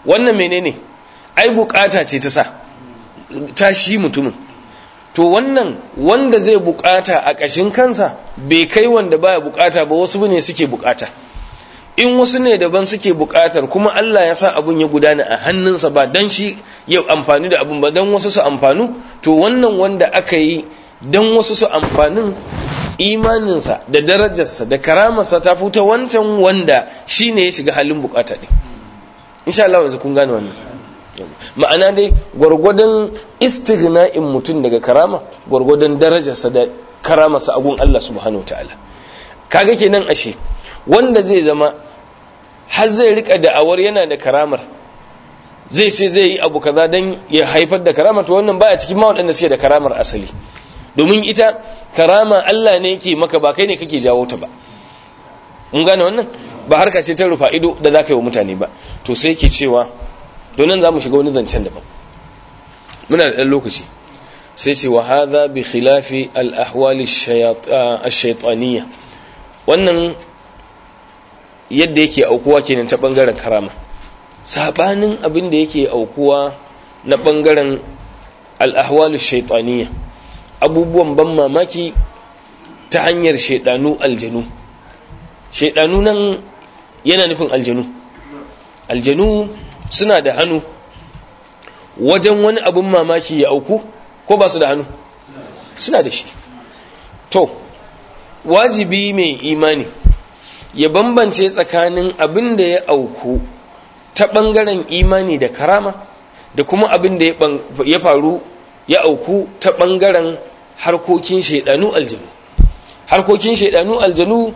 wannan menene ai bukata ce ta sa ta shi mutumin to wannan wanda zai bukata a ƙashin kansa bai kai wanda baya bukata ba wasu ne suke bukata in wasu ne daban suke bukatar kuma Allah ya sa abun ya gudana a hannunsa ba dan shi ya amfani da abun ba dan wasu su amfanu to wannan wanda aka yi dan wasu su amfanin imaninsa da darajarsa da karamarsa ta fita wancan wanda shine ya shiga halin bukata din insha Allah yanzu kun gane wannan ma'ana dai gwargwadon istighna'in mutum daga karama gwargwadon darajarsa da karamarsa a gun Allah subhanahu wataala kaga kenan ashe wanda zai zama har zai rika da'awar yana da karamar zai ce zai yi abu kaza don ya haifar da karamar to wannan baya cikin ma waɗanda suke da karamar asali domin ita karama Allah ne yake maka ba kai ne kake jawo ta ba mun gane wannan ba harka ce ta rufa ido da za ka yi wa mutane ba to sai ke cewa don nan za mu shiga wani zancen daban muna da ɗan lokaci sai ce wa hadha bi khilafi al-ahwali ash-shaytaniyya wannan yadda yake aukuwa kenan ta bangaren karama sabanin abin da yake aukuwa na bangaren al-ahwalu shaytaniyya abubuwan ban mamaki ta hanyar shaydanu aljanu shaydanu nan yana nufin aljanu aljanu suna da hannu wajen wani abin mamaki ya auku ko ba su da hannu suna da shi to wajibi mai imani ya bambance tsakanin abin da ya auku ta ɓangaren imani da karama da kuma abin da ya faru ya auku ta ɓangaren harkokin shaidanu aljanu harkokin shaidanu aljanu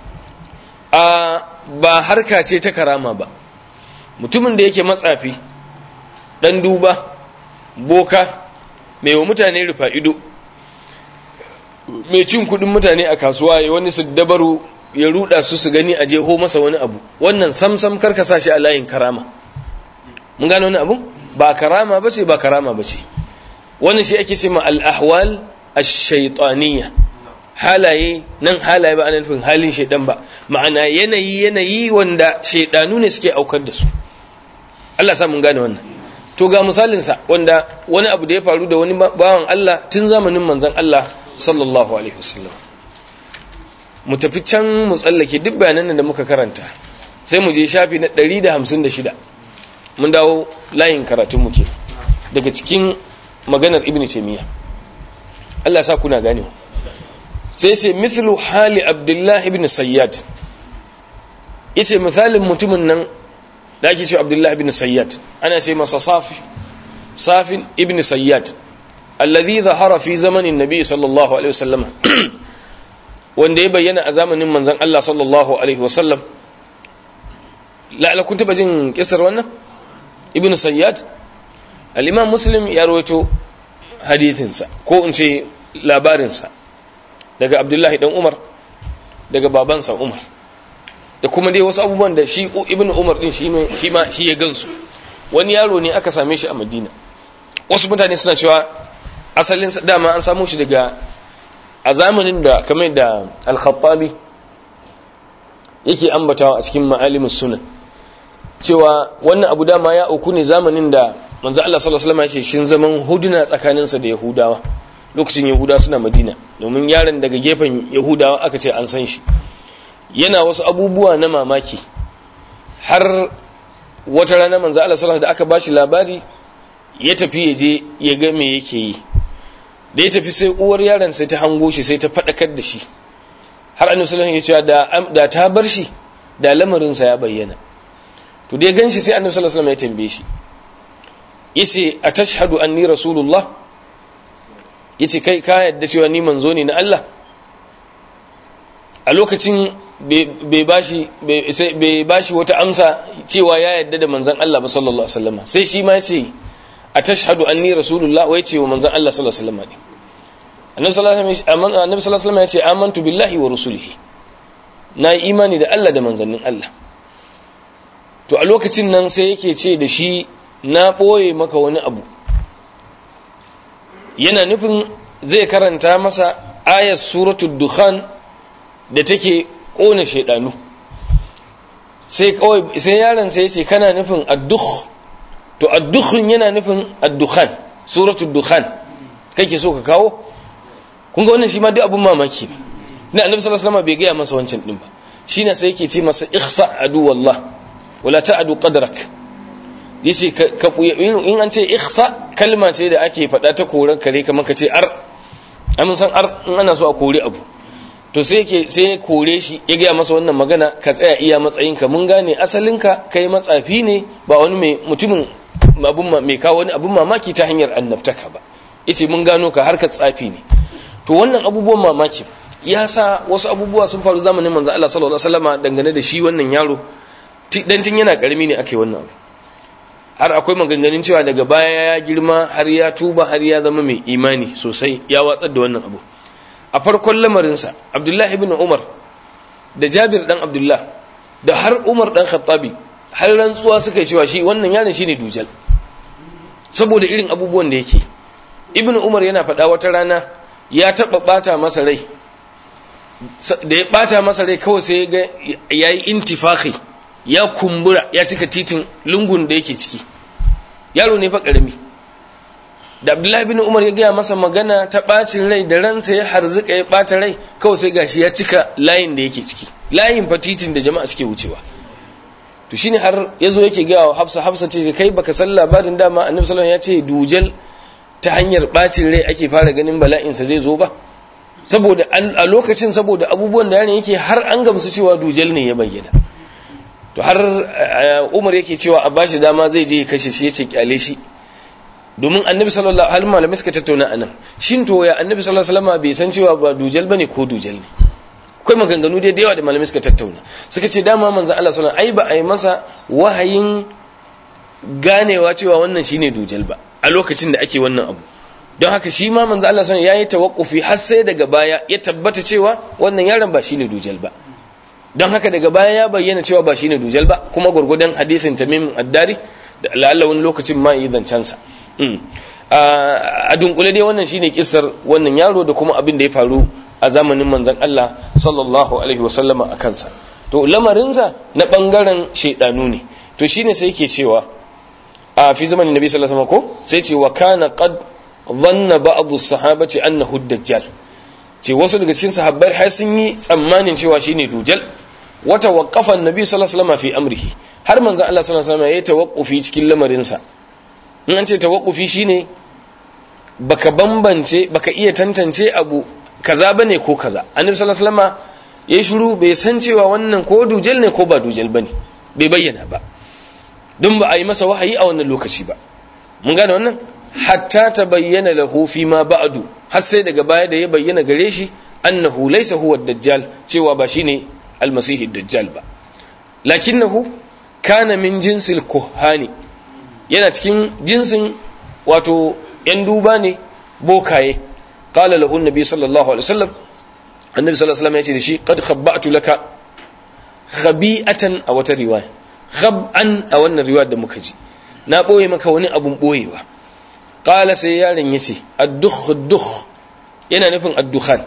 a ba harka ce ta karama ba mutumin da yake matsafi ɗan duba boka mai wa mutane rufa ido mai cin kudin mutane a kasuwa ya wani su dabaru ya ruda su su gani a jeho masa wani abu wannan samsam karka sa shi a layin karama mun gano wani abu ba karama bace ba karama bace wannan shi ake cewa al-ahwal ash-shaytaniyya halaye nan halaye ba ana nufin halin shaydan ba ma'ana yanayi yanayi wanda shaydanu ne suke aukar da su Allah sa mun gane wannan to ga misalin sa wanda wani abu da ya faru da wani bawan Allah tun zamanin manzon Allah sallallahu alaihi wasallam mu tafi can mu tsallake duk bayanan da muka karanta sai mu je shafi na 156 mun dawo layin karatun muke daga cikin maganar ibnu taymiya Allah sa kuna gane sai sai mithlu hali abdullah ibn sayyad yace misalin mutumin nan da ake cewa abdullah ibn sayyad ana sai masa safi safin ibn sayyad alladhi zahara fi zamanin nabi sallallahu alaihi wasallam wanda ya bayyana a zamanin manzon Allah sallallahu alaihi wasallam la'ala kun taba jin kisar wannan ibn sayyad al-imam muslim ya rawaito hadithinsa ko in ce labarinsa daga abdullahi dan umar daga babansa umar da kuma dai wasu abubuwan da shi ibn umar din shi ma shi ya gansu wani yaro ne aka same shi a madina wasu mutane suna cewa asalin dama an samu shi daga a zamanin da kamar da al-khattabi yake ambatawa a cikin ma'alimus sunan cewa wannan abu dama ya auku ne zamanin da manzo Allah sallallahu alaihi wasallam ya ce shin zaman huduna tsakaninsa da yahudawa lokacin yahudawa suna madina domin yaron daga gefen yahudawa aka ce an san shi yana wasu abubuwa na mamaki har wata rana manzo Allah sallallahu da aka bashi labari ya tafi ya je ya ga me yake yi da ya tafi sai uwar yaron sai ta hango shi sai ta fadakar da shi har annabi sallallahu alaihi wasallam ya ce da ta bar shi da lamarin sa ya bayyana to dai ganshi sai annabi sallallahu alaihi wasallam ya tambaye shi yace atashhadu anni rasulullah yace kai ka yadda cewa ni manzo ne na Allah a lokacin bai bashi bai bashi wata amsa cewa ya yadda da manzon Allah ba sallallahu alaihi wasallam sai shi ma yace atashhadu anni rasulullah wai ce wa manzon Allah sallallahu alaihi wasallam annabi sallallahu alaihi wasallam yace amantu billahi wa rusulihi na imani da Allah da manzannin Allah to a lokacin nan sai yake ce da shi na ɓoye maka wani abu yana nufin zai karanta masa ayat suratul dukhan da take ƙona shaidanu sai kawai sai yaron sai yace kana nufin addukh to addukhun yana nufin addukhan suratul dukhan kake so ka kawo kun ga wannan shi ma duk abun mamaki ne na annabi sallallahu alaihi wasallam bai gaya masa wancan din ba shine sai yake ce masa ihsa adu wallah wala ta'adu qadrak yace ka in an ce ihsa kalma ce da ake faɗa ta koran kare kamar ka ce ar amin san ar in ana so a kore abu to sai yake sai ya kore shi ya gaya masa wannan magana ka tsaya iya matsayinka mun gane asalinka kai matsafi ne ba wani mai mutumin abun mai kawo wani abun mamaki ta hanyar annabtaka ba yace mun gano ka harkar tsafi ne to wannan abubuwan mamaki ya sa wasu abubuwa sun faru zamanin manzo Allah sallallahu alaihi wasallama dangane da shi wannan yaro dan tun yana karami ne ake wannan abu har akwai maganganun cewa daga baya ya girma har ya tuba har ya zama mai imani sosai ya watsar da wannan abu a farkon lamarinsa abdullahi ibn umar da jabir dan abdullah da har umar dan khattabi har rantsuwa suka cewa shi wannan yaron shine dujal saboda irin abubuwan da yake ibn umar yana faɗa wata rana ya taɓa ɓata masa rai da ya ɓata masa rai kawai sai ga ya yi intifaki ya kumbura ya cika titin lungun da yake ciki yaro ne fa ƙarami da abdullahi bin umar ya gaya masa magana ta ɓacin rai da ransa ya harzuka ya ɓata rai kawai sai gashi ya cika layin da yake ciki layin fa titin da jama'a suke wucewa to shine har yazo yake gaya wa hafsa hafsa ce kai baka san labarin dama annabi sallallahu alaihi wasallam ya ce dujal ta hanyar ɓacin rai ake fara ganin bala'insa zai zo ba saboda a lokacin saboda abubuwan da yaron yake har an gamsu cewa dujal ne ya bayyana to har umar yake cewa a bashi dama zai je kashe shi yace kyale shi domin annabi sallallahu alaihi wasallam malamai suka tattauna anan shin to ya annabi sallallahu alaihi wasallam bai san cewa ba dujal bane ko dujal ne akwai maganganu da yawa da malamai suka tattauna suka ce dama manzon Allah sallallahu alaihi wasallam ai ba a yi masa wahayin ganewa cewa wannan shine dujal ba a lokacin da ake wannan abu don haka shi ma manzo Allah sallallahu alaihi wasallam yayi tawakkufi har sai daga baya ya tabbata cewa wannan yaron ba shine dujal ba don haka daga baya ya bayyana cewa ba shine dujal ba kuma gurgudan hadisin tamim ad-dari da la'alla wani lokacin ma yi zancen sa a dunkule dai wannan shine kissar wannan yaro da kuma abin da ya faru a zamanin manzon Allah sallallahu alaihi wasallama a kansa to lamarinsa na bangaren shedanu ne to shine sai yake cewa a fi zamanin nabi sallallahu alaihi wasallam ko sai ce wa kana qad dhanna ba'd as-sahabati annahu ad-dajjal ce wasu daga cikin sahabbai har sun yi tsammanin cewa shine dujal wa tawaqqafa an-nabi sallallahu alaihi wasallam fi amrihi har manzon Allah sallallahu alaihi wasallam ya tawaqqufi cikin lamarin sa in an ce tawaqqufi shine baka bambance baka iya tantance abu kaza bane ko kaza annabi sallallahu alaihi wasallam yayi shiru bai san cewa wannan ko dujal ne ko ba dujal bane bai bayyana ba don ba a yi masa wahayi a wannan lokaci ba mun gane wannan hatta ta bayyana lahu fi ma ba'du har sai daga baya da ya bayyana gare shi annahu laysa huwa ad-dajjal cewa ba shine al-masih ad-dajjal ba lakinnahu kana min jinsil kuhani yana cikin jinsin wato yan duba ne bokaye qala lahu an-nabi sallallahu alaihi wasallam annabi sallallahu alaihi wasallam ya ce da shi qad khabba'tu laka khabi'atan a wata riwaya khab'an a wannan riwayar da muka ji na boye maka wani abun boyewa qala sai yaron yace ad-dukh ad-dukh yana nufin ad-dukhan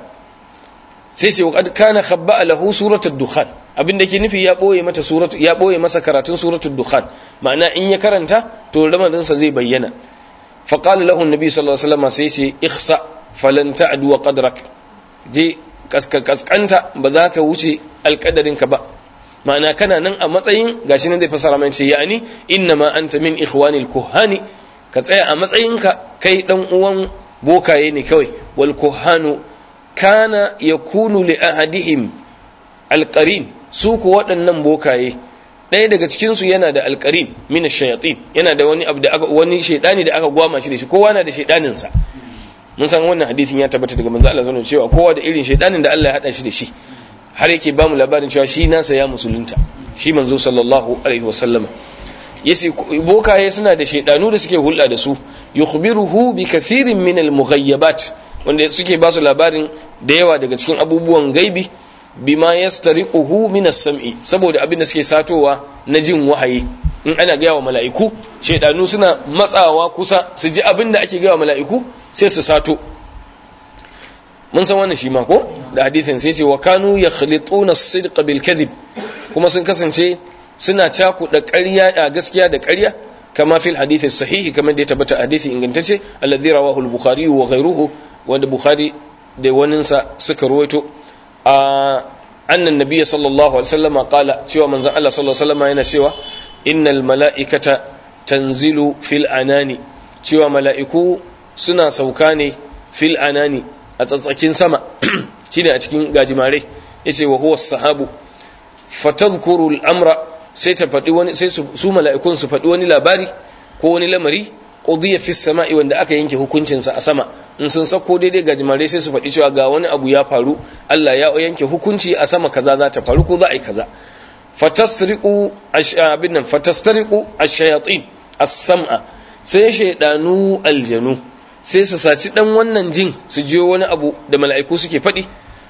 sai sai qad kana khabba'a lahu suratu ad-dukhan abinda ke nufi ya boye mata suratu ya boye masa karatun suratu ad-dukhan ma'ana in ya karanta to ramadan sa zai bayyana fa qala lahu an-nabi sallallahu alaihi wasallam sai ce ikhsa falan ta'du wa qadrak je kaskanta ba za ka wuce alkadarinka ba ma'ana kana nan a matsayin gashi nan zai fasara mai ce yani inna ma anta min ikhwanil kuhani ka tsaya a matsayinka kai dan uwan bokaye ne kawai wal kuhanu kana yakunu li ahadihim alqarin su ku waɗannan bokaye ɗaya daga cikin su yana da alqarin min ash-shayatin yana da wani abu da aka wani shaydani da aka gwama shi da shi kowa na da shaydanin sa mun san wannan hadisin ya tabbata daga manzo Allah sallallahu cewa kowa da irin shaydanin da Allah ya hada shi da shi har yake ba mu labarin cewa shi nasa ya musulunta shi manzo sallallahu alaihi wasallama yace bokaye suna da shaydanu da suke hulɗa da su yukhbiruhu bi kathirin min al-mughayyabat wanda suke ba su labarin da yawa daga cikin abubuwan gaibi bima yastariquhu min as-sam'i saboda abin da suke satowa na jin wahayi in ana gaya wa mala'iku shaydanu suna matsawa kusa su ji abin da ake gaya wa mala'iku sai su sato mun san wannan shi ma ko da hadisin sai ce wa kanu yakhlituna as-sidqa bil kadhib kuma sun kasance suna cakuɗa ƙarya a gaskiya da ƙarya kama fil hadithi sahihi kamar da ya tabbata hadithi ingantacce alladhi rawahu al-bukhari wa ghayruhu wanda bukhari da waninsa suka ruwaito a annan nabiyyi sallallahu alaihi wasallam qala cewa manzon Allah sallallahu alaihi wasallam yana cewa innal mala'ikata tanzilu fil anani cewa mala'iku suna sauka ne fil anani a tsatsakin sama shine a cikin gajimare yace wa huwa sahabu fatadhkuru al-amra sai ta faɗi wani sai su mala'ikun su faɗi wani labari ko wani lamari qudiya fi sama'i wanda aka yanke hukuncin sa a sama in sun sako daidai gajimare sai su faɗi cewa ga wani abu ya faru Allah ya yanke hukunci a sama kaza za ta faru ko za a yi kaza fatasriqu ashabin nan fatastariqu ash-shayatin as-sam'a sai shaydanu aljanu sai su saci dan wannan jin su jiyo wani abu da mala'iku suke faɗi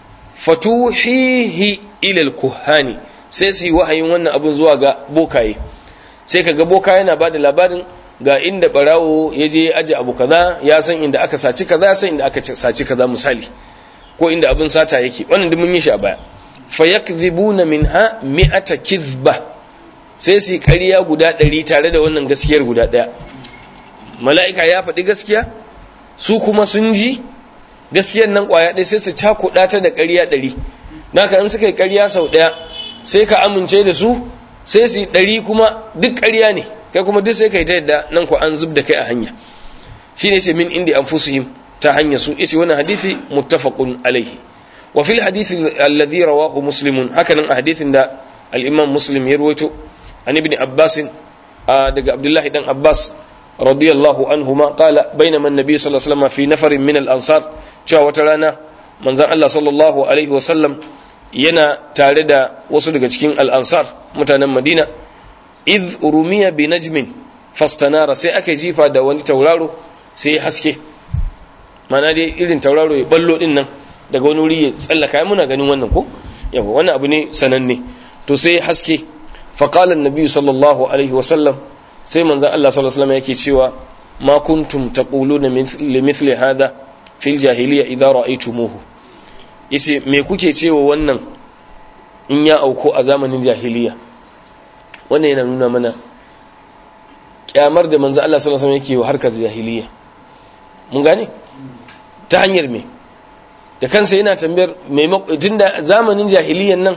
fatuhihi ila al-kuhani sai su yi wahayin wannan abun zuwa ga bokaye sai kaga boka yana bada labarin ga inda barawo ya je aje abu kaza ya san inda aka saci kaza ya san inda aka saci kaza misali ko inda abin sata yake wannan duk mun yi shi a baya fayakdhibuna minha mi'ata kizba sai su ƙarya guda ɗari tare da wannan gaskiyar guda ɗaya mala'ika ya faɗi gaskiya su kuma sun ji gaskiyar nan ƙwaya ɗaya sai su cakuɗa ta da ƙarya ɗari naka in suka yi ƙarya sau ɗaya sai ka amince da su sai su yi ɗari kuma duk ƙarya ne kai kuma duk sai ka yi ta yadda nan ku an zub da kai a hanya shi ne sai min indi an ta hanya su ita wannan hadisi muttafaqun alaihi وفي الحديث الذي رواه مسلم هكذا حديث دا الإمام مسلم يرويته عن ابن عباس دق عبد الله بن عباس رضي الله عنهما قال بينما النبي صلى الله عليه وسلم في نفر من الأنصار جاء وترانا من زان الله صلى الله عليه وسلم yana tare da wasu daga cikin al'ansar mutanen madina iz rumiya bi najmin fastanara sai aka jifa da wani tauraro sai haske mana dai irin tauraro ya ballo din nan daga wani wuri ya tsallaka muna ganin wannan ko yawa wannan abu ne sananne to sai haske faqala annabi sallallahu alaihi wasallam sai manzon Allah sallallahu alaihi wasallam yake cewa ma kuntum taquluna li mithli hada fil jahiliya idza ra'aytumuhu yace me kuke cewa wannan in ya auko a zamanin jahiliya wannan yana nuna mana kyamar da manzon Allah sallallahu alaihi wasallam yake wa harkar jahiliya mun gane ta hanyar me da kansa yana tambayar tun da zamanin jahiliyan nan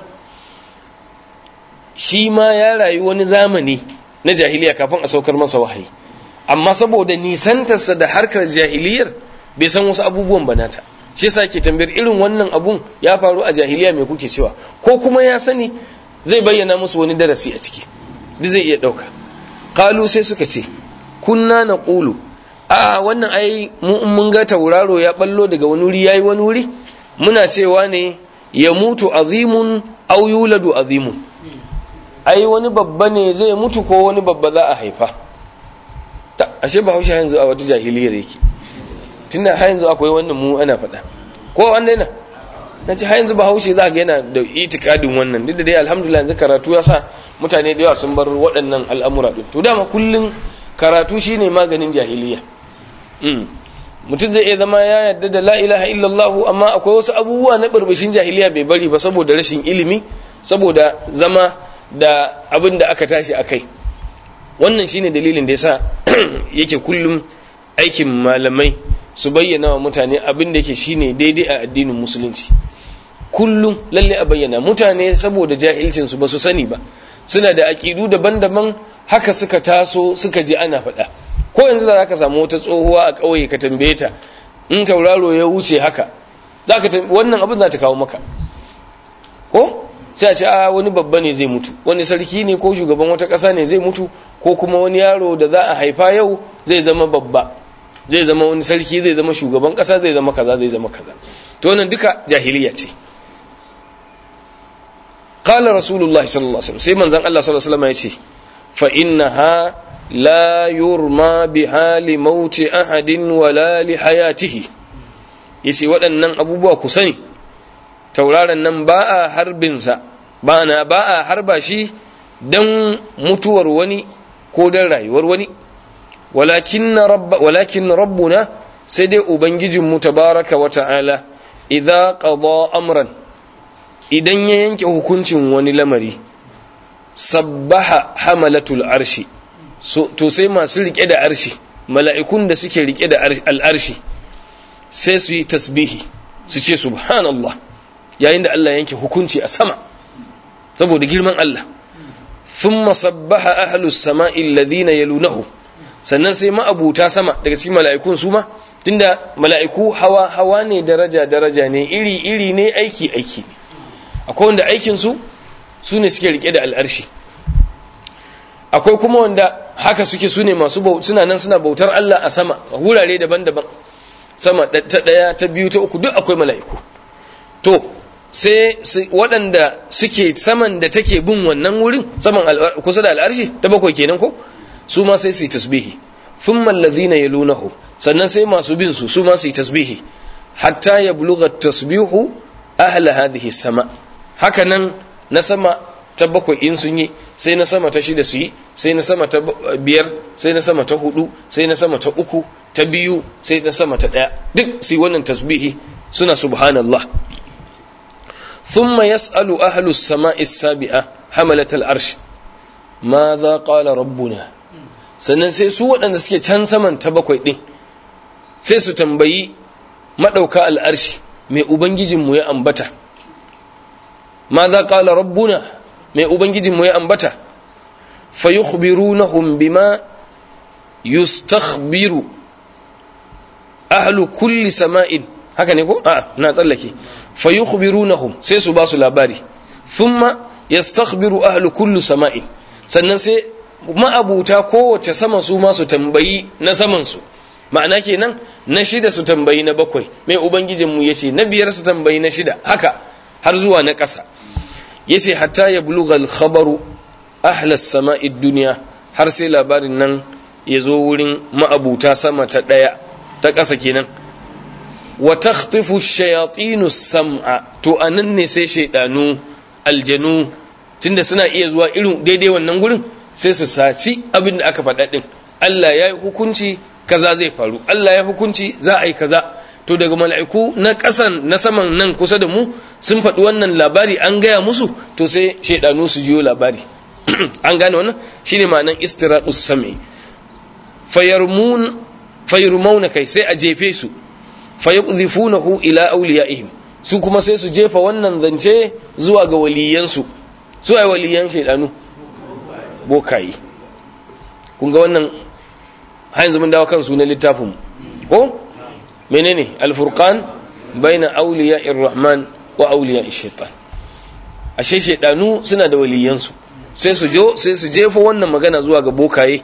shi ma ya rayu wani zamani na jahiliya kafin a saukar masa wahayi amma saboda nisantarsa da harkar jahiliyar bai san wasu abubuwan banata shi yasa ke tambayar irin wannan abun ya faru a jahiliya mai kuke cewa ko kuma ya sani zai bayyana musu wani darasi a ciki duk zai iya ɗauka kalu sai suka ce kunna na ƙulu a wannan ai mun ga tauraro ya ballo daga wani wuri yayi wani wuri muna cewa ne ya mutu azimun aw yuladu azimun ai wani babba ne zai mutu ko wani babba za a haifa ta ashe ba haushe yanzu a wata jahiliyar yake tunda har yanzu akwai wannan mu ana faɗa ko wanda yana na ce har yanzu ba haushe za ga yana da itikadin wannan duk da dai alhamdulillah yanzu karatu ya sa mutane da yawa sun bar waɗannan al'amura ɗin to dama kullum karatu shine maganin jahiliya mutum zai iya zama ya yarda da la ilaha illallah amma akwai wasu abubuwa na burbushin jahiliya bai bari ba saboda rashin ilimi saboda zama da abin da aka tashi a kai wannan shine dalilin da yasa yake kullum aikin malamai su bayyana wa mutane abin da yake shine daidai a addinin musulunci kullum lalle a bayyana mutane saboda jahilcin su ba su sani ba suna da aƙidu daban-daban haka suka taso suka ji ana faɗa ko yanzu da zaka samu wata tsohuwa a ƙauye ka tambaye ta in tauraro ya wuce haka zaka wannan abin za ta kawo maka ko sai a ce a wani babba ne zai mutu wani sarki ne ko shugaban wata ƙasa ne zai mutu ko kuma wani yaro da za a haifa yau zai zama babba zai zama wani sarki zai zama shugaban ƙasa zai zama kaza zai zama kaza to wannan duka jahiliya ce qala rasulullahi sallallahu alaihi wasallam sai manzon Allah sallallahu alaihi wasallam ya ce fa innaha la yurma biha li mauti ahadin wala li hayatihi yace waɗannan abubuwa ku sani tauraron nan ba a harbinsa ba na ba a harba shi don mutuwar wani ko don rayuwar wani walakin rabbuna sai dai ubangijinmu tabaraka wa ta'ala idza qada amran idan ya yanke hukuncin wani lamari sabbaha hamalatul arshi so, to sai masu rike da arshi mala'ikun da suke rike da al'arshi sai su yi tasbihi su ce subhanallah yayin da Allah yanke hukunci a sama saboda girman Allah thumma sabbaha ahlus sama'i alladhina yalunahu sannan sai ma'abuta sama daga cikin mala'ikun su ma tunda mala'iku hawa hawa ne daraja daraja ne iri iri ne aiki aiki ne akwai wanda aikin su su ne suke rike da al'arshi akwai kuma wanda haka suke su ne masu suna nan suna bautar Allah a sama a wurare daban-daban sama ta ɗaya ta biyu ta uku duk akwai mala'iku to sai waɗanda suke saman da take bin wannan wurin saman kusa da al'arshi ta bakwai kenan ko su ma sai su yi tasbihi sun mallazi na yalunahu sannan sai masu bin su su ma su yi tasbihi hatta ya buluga tasbihu ahla hadhihi sama haka nan na sama ta bakwai in sun yi sai na sama ta shida su yi sai na sama ta biyar sai na sama ta hudu sai na sama ta uku ta biyu sai na sama ta daya duk su yi wannan tasbihi suna subhanallah thumma yas'alu ahlu as-sama'i as-sabi'a hamalat al-arsh madha qala rabbuna sannan sai su waɗanda suke can saman ta bakwai din sai su tambayi madauka al-arshi mai ubangijinmu ya ambata madha qala rabbuna mai ubangijinmu ya ambata fa yukhbirunahum bima yustakhbiru ahlu kulli sama'in haka ne ko a na tsallake fa yukhbirunahum sai su ba su labari thumma yastakhbiru ahlu kulli sama'in sannan sai ma'abuta kowace sama su ma su tambayi na saman su ma'ana kenan na shida su tambayi na bakwai mai ubangijinmu yace na biyar su tambayi na shida haka har zuwa na ƙasa yace hatta ya bulugal khabaru ahlas sama'i dunya har sai labarin nan ya zo wurin ma'abuta sama ta daya ta ƙasa kenan wa takhtifu shayatinu sam'a to anan ne sai shaydanu aljanu tunda suna iya zuwa irin daidai wannan gurin sai su saci abin da aka faɗa din Allah ya yi hukunci kaza zai faru Allah ya hukunci za a yi kaza to daga mala'iku na ƙasan na saman nan kusa da mu sun faɗi wannan labari an gaya musu to sai shaidanu su jiyo labari an gane wannan shine ma'anan istiraqus sam'i fayarmun fayarmuna kai sai a jefe su fayaqdhifunahu ila awliyaihim su kuma sai su jefa wannan zance zuwa ga waliyansu su ai waliyan shaidanu bokayi kun ga wannan har yanzu mun dawo kan sunan littafin ko menene alfurqan baina awliya'ir rahman wa awliya'ish shaitan ashe shaidanu suna da waliyansu sai su jo sai su jefa wannan magana zuwa ga bokaye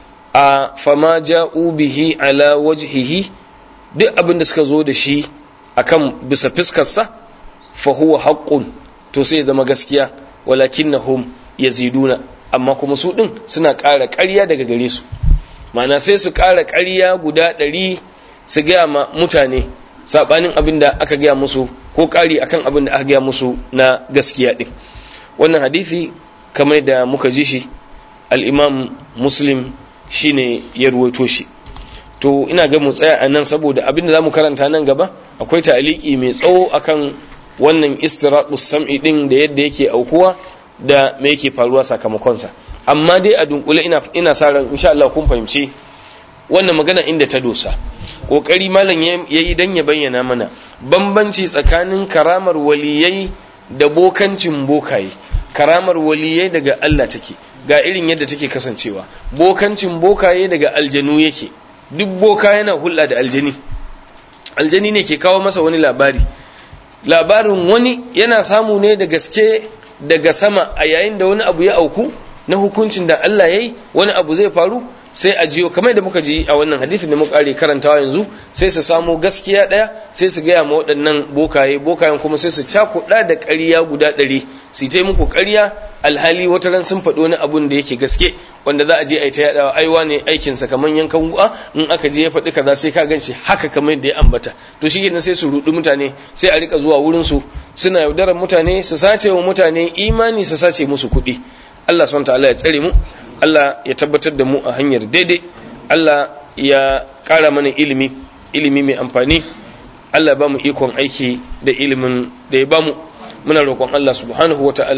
a fama ja'u bihi ala wajhihi duk abin da suka zo da shi akan bisa fiskarsa fa huwa haqqun to sai zama gaskiya walakinnahum yaziduna amma kuma su din suna ƙara ƙarya daga gare su ma'ana sai su ƙara ƙarya guda ɗari su gaya ma mutane saɓanin abin da aka gaya musu ko ƙari akan abin da aka gaya musu na gaskiya ɗin wannan hadisi kamar da muka ji shi al'imam muslim shine ya ruwaito shi to ina ga mu tsaya a nan saboda abin da za mu karanta nan gaba akwai ta'aliki mai tsawo akan wannan istiraqus sam'i din da yadda yake aukuwa da me yake faruwa sakamakonsa amma dai a dunkule ina ina sa ran insha Allah kun fahimci wannan magana inda ta dosa kokari malam yayi dan ya bayyana mana bambanci tsakanin karamar waliyai da bokancin bokaye karamar waliyai daga Allah take ga irin yadda take kasancewa bokancin bokaye daga aljanu yake duk boka yana hulɗa da aljani aljani ne ke kawo masa wani labari labarin wani yana samu ne da gaske daga sama a yayin da wani abu ya auku na hukuncin da Allah ya yi wani abu zai faru sai a jiyo kamar da muka ji a wannan hadisin da muka kare karantawa yanzu sai su samu gaskiya ɗaya sai su gaya ma waɗannan bokaye bokayen kuma sai su cakuɗa da ƙarya guda ɗari su ta muku ƙarya alhali wata ran sun faɗi wani abun da yake gaske wanda za a je a yi ta yaɗawa aiwa ne aikinsa kamar yankan gu'a in aka je ya faɗi kaza sai ka ganci haka kamar yadda ya ambata to shi kenan sai su ruɗi mutane sai a rika zuwa wurin su suna yaudarar mutane su sace wa mutane imani su sace musu kuɗi Allah subhanahu ta'ala ya tsare mu Allah ya tabbatar da mu a hanyar daidai Allah ya ƙara mana ilimi ilimi mai amfani Allah ba mu ikon aiki da ilimin da ya ba mu muna roƙon Allah subhanahu wa ta'ala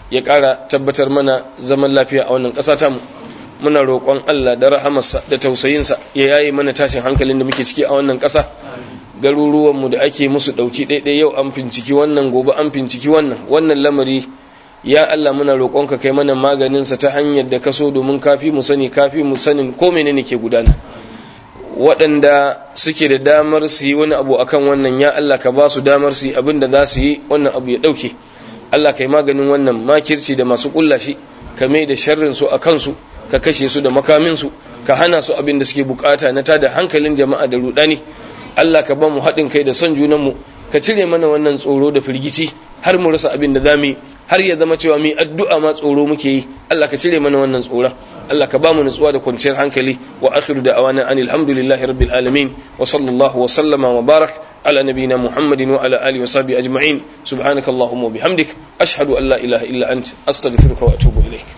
ya ƙara tabbatar mana zaman lafiya a wannan ƙasa tamu muna roƙon Allah da rahamarsa da tausayinsa ya yayi mana tashin hankalin da muke ciki a wannan ƙasa garuruwanmu da ake musu ɗauki ɗaiɗai yau an finciki wannan gobe an finciki wannan wannan lamari ya Allah muna roƙonka kai mana maganinsa ta hanyar da kaso domin kafi mu sani kafi mu sanin ko menene ke gudana waɗanda suke da damar su yi wani abu akan wannan ya Allah ka ba su damar su yi abin da za su yi wannan abu ya ɗauke Allah kai maganin wannan makirci da masu ƙulla shi ka mai da sharrin su a kansu ka kashe su da makamin su ka hana su abin da suke bukata na tada hankalin jama'a da rudani Allah ka ba mu haɗin kai da son junanmu ka cire mana wannan tsoro da firgici har mu rasa abin da zamu har ya zama cewa mu addu'a ma tsoro muke yi Allah ka cire mana wannan tsoron Allah ka ba mu nutsuwa da kwanciyar hankali wa akhiru da'awana anil hamdulillahi rabbil alamin wa sallallahu wa sallama wa barak على نبينا محمد وعلى آله وصحبه أجمعين سبحانك اللهم وبحمدك أشهد أن لا إله إلا أنت أستغفرك وأتوب إليك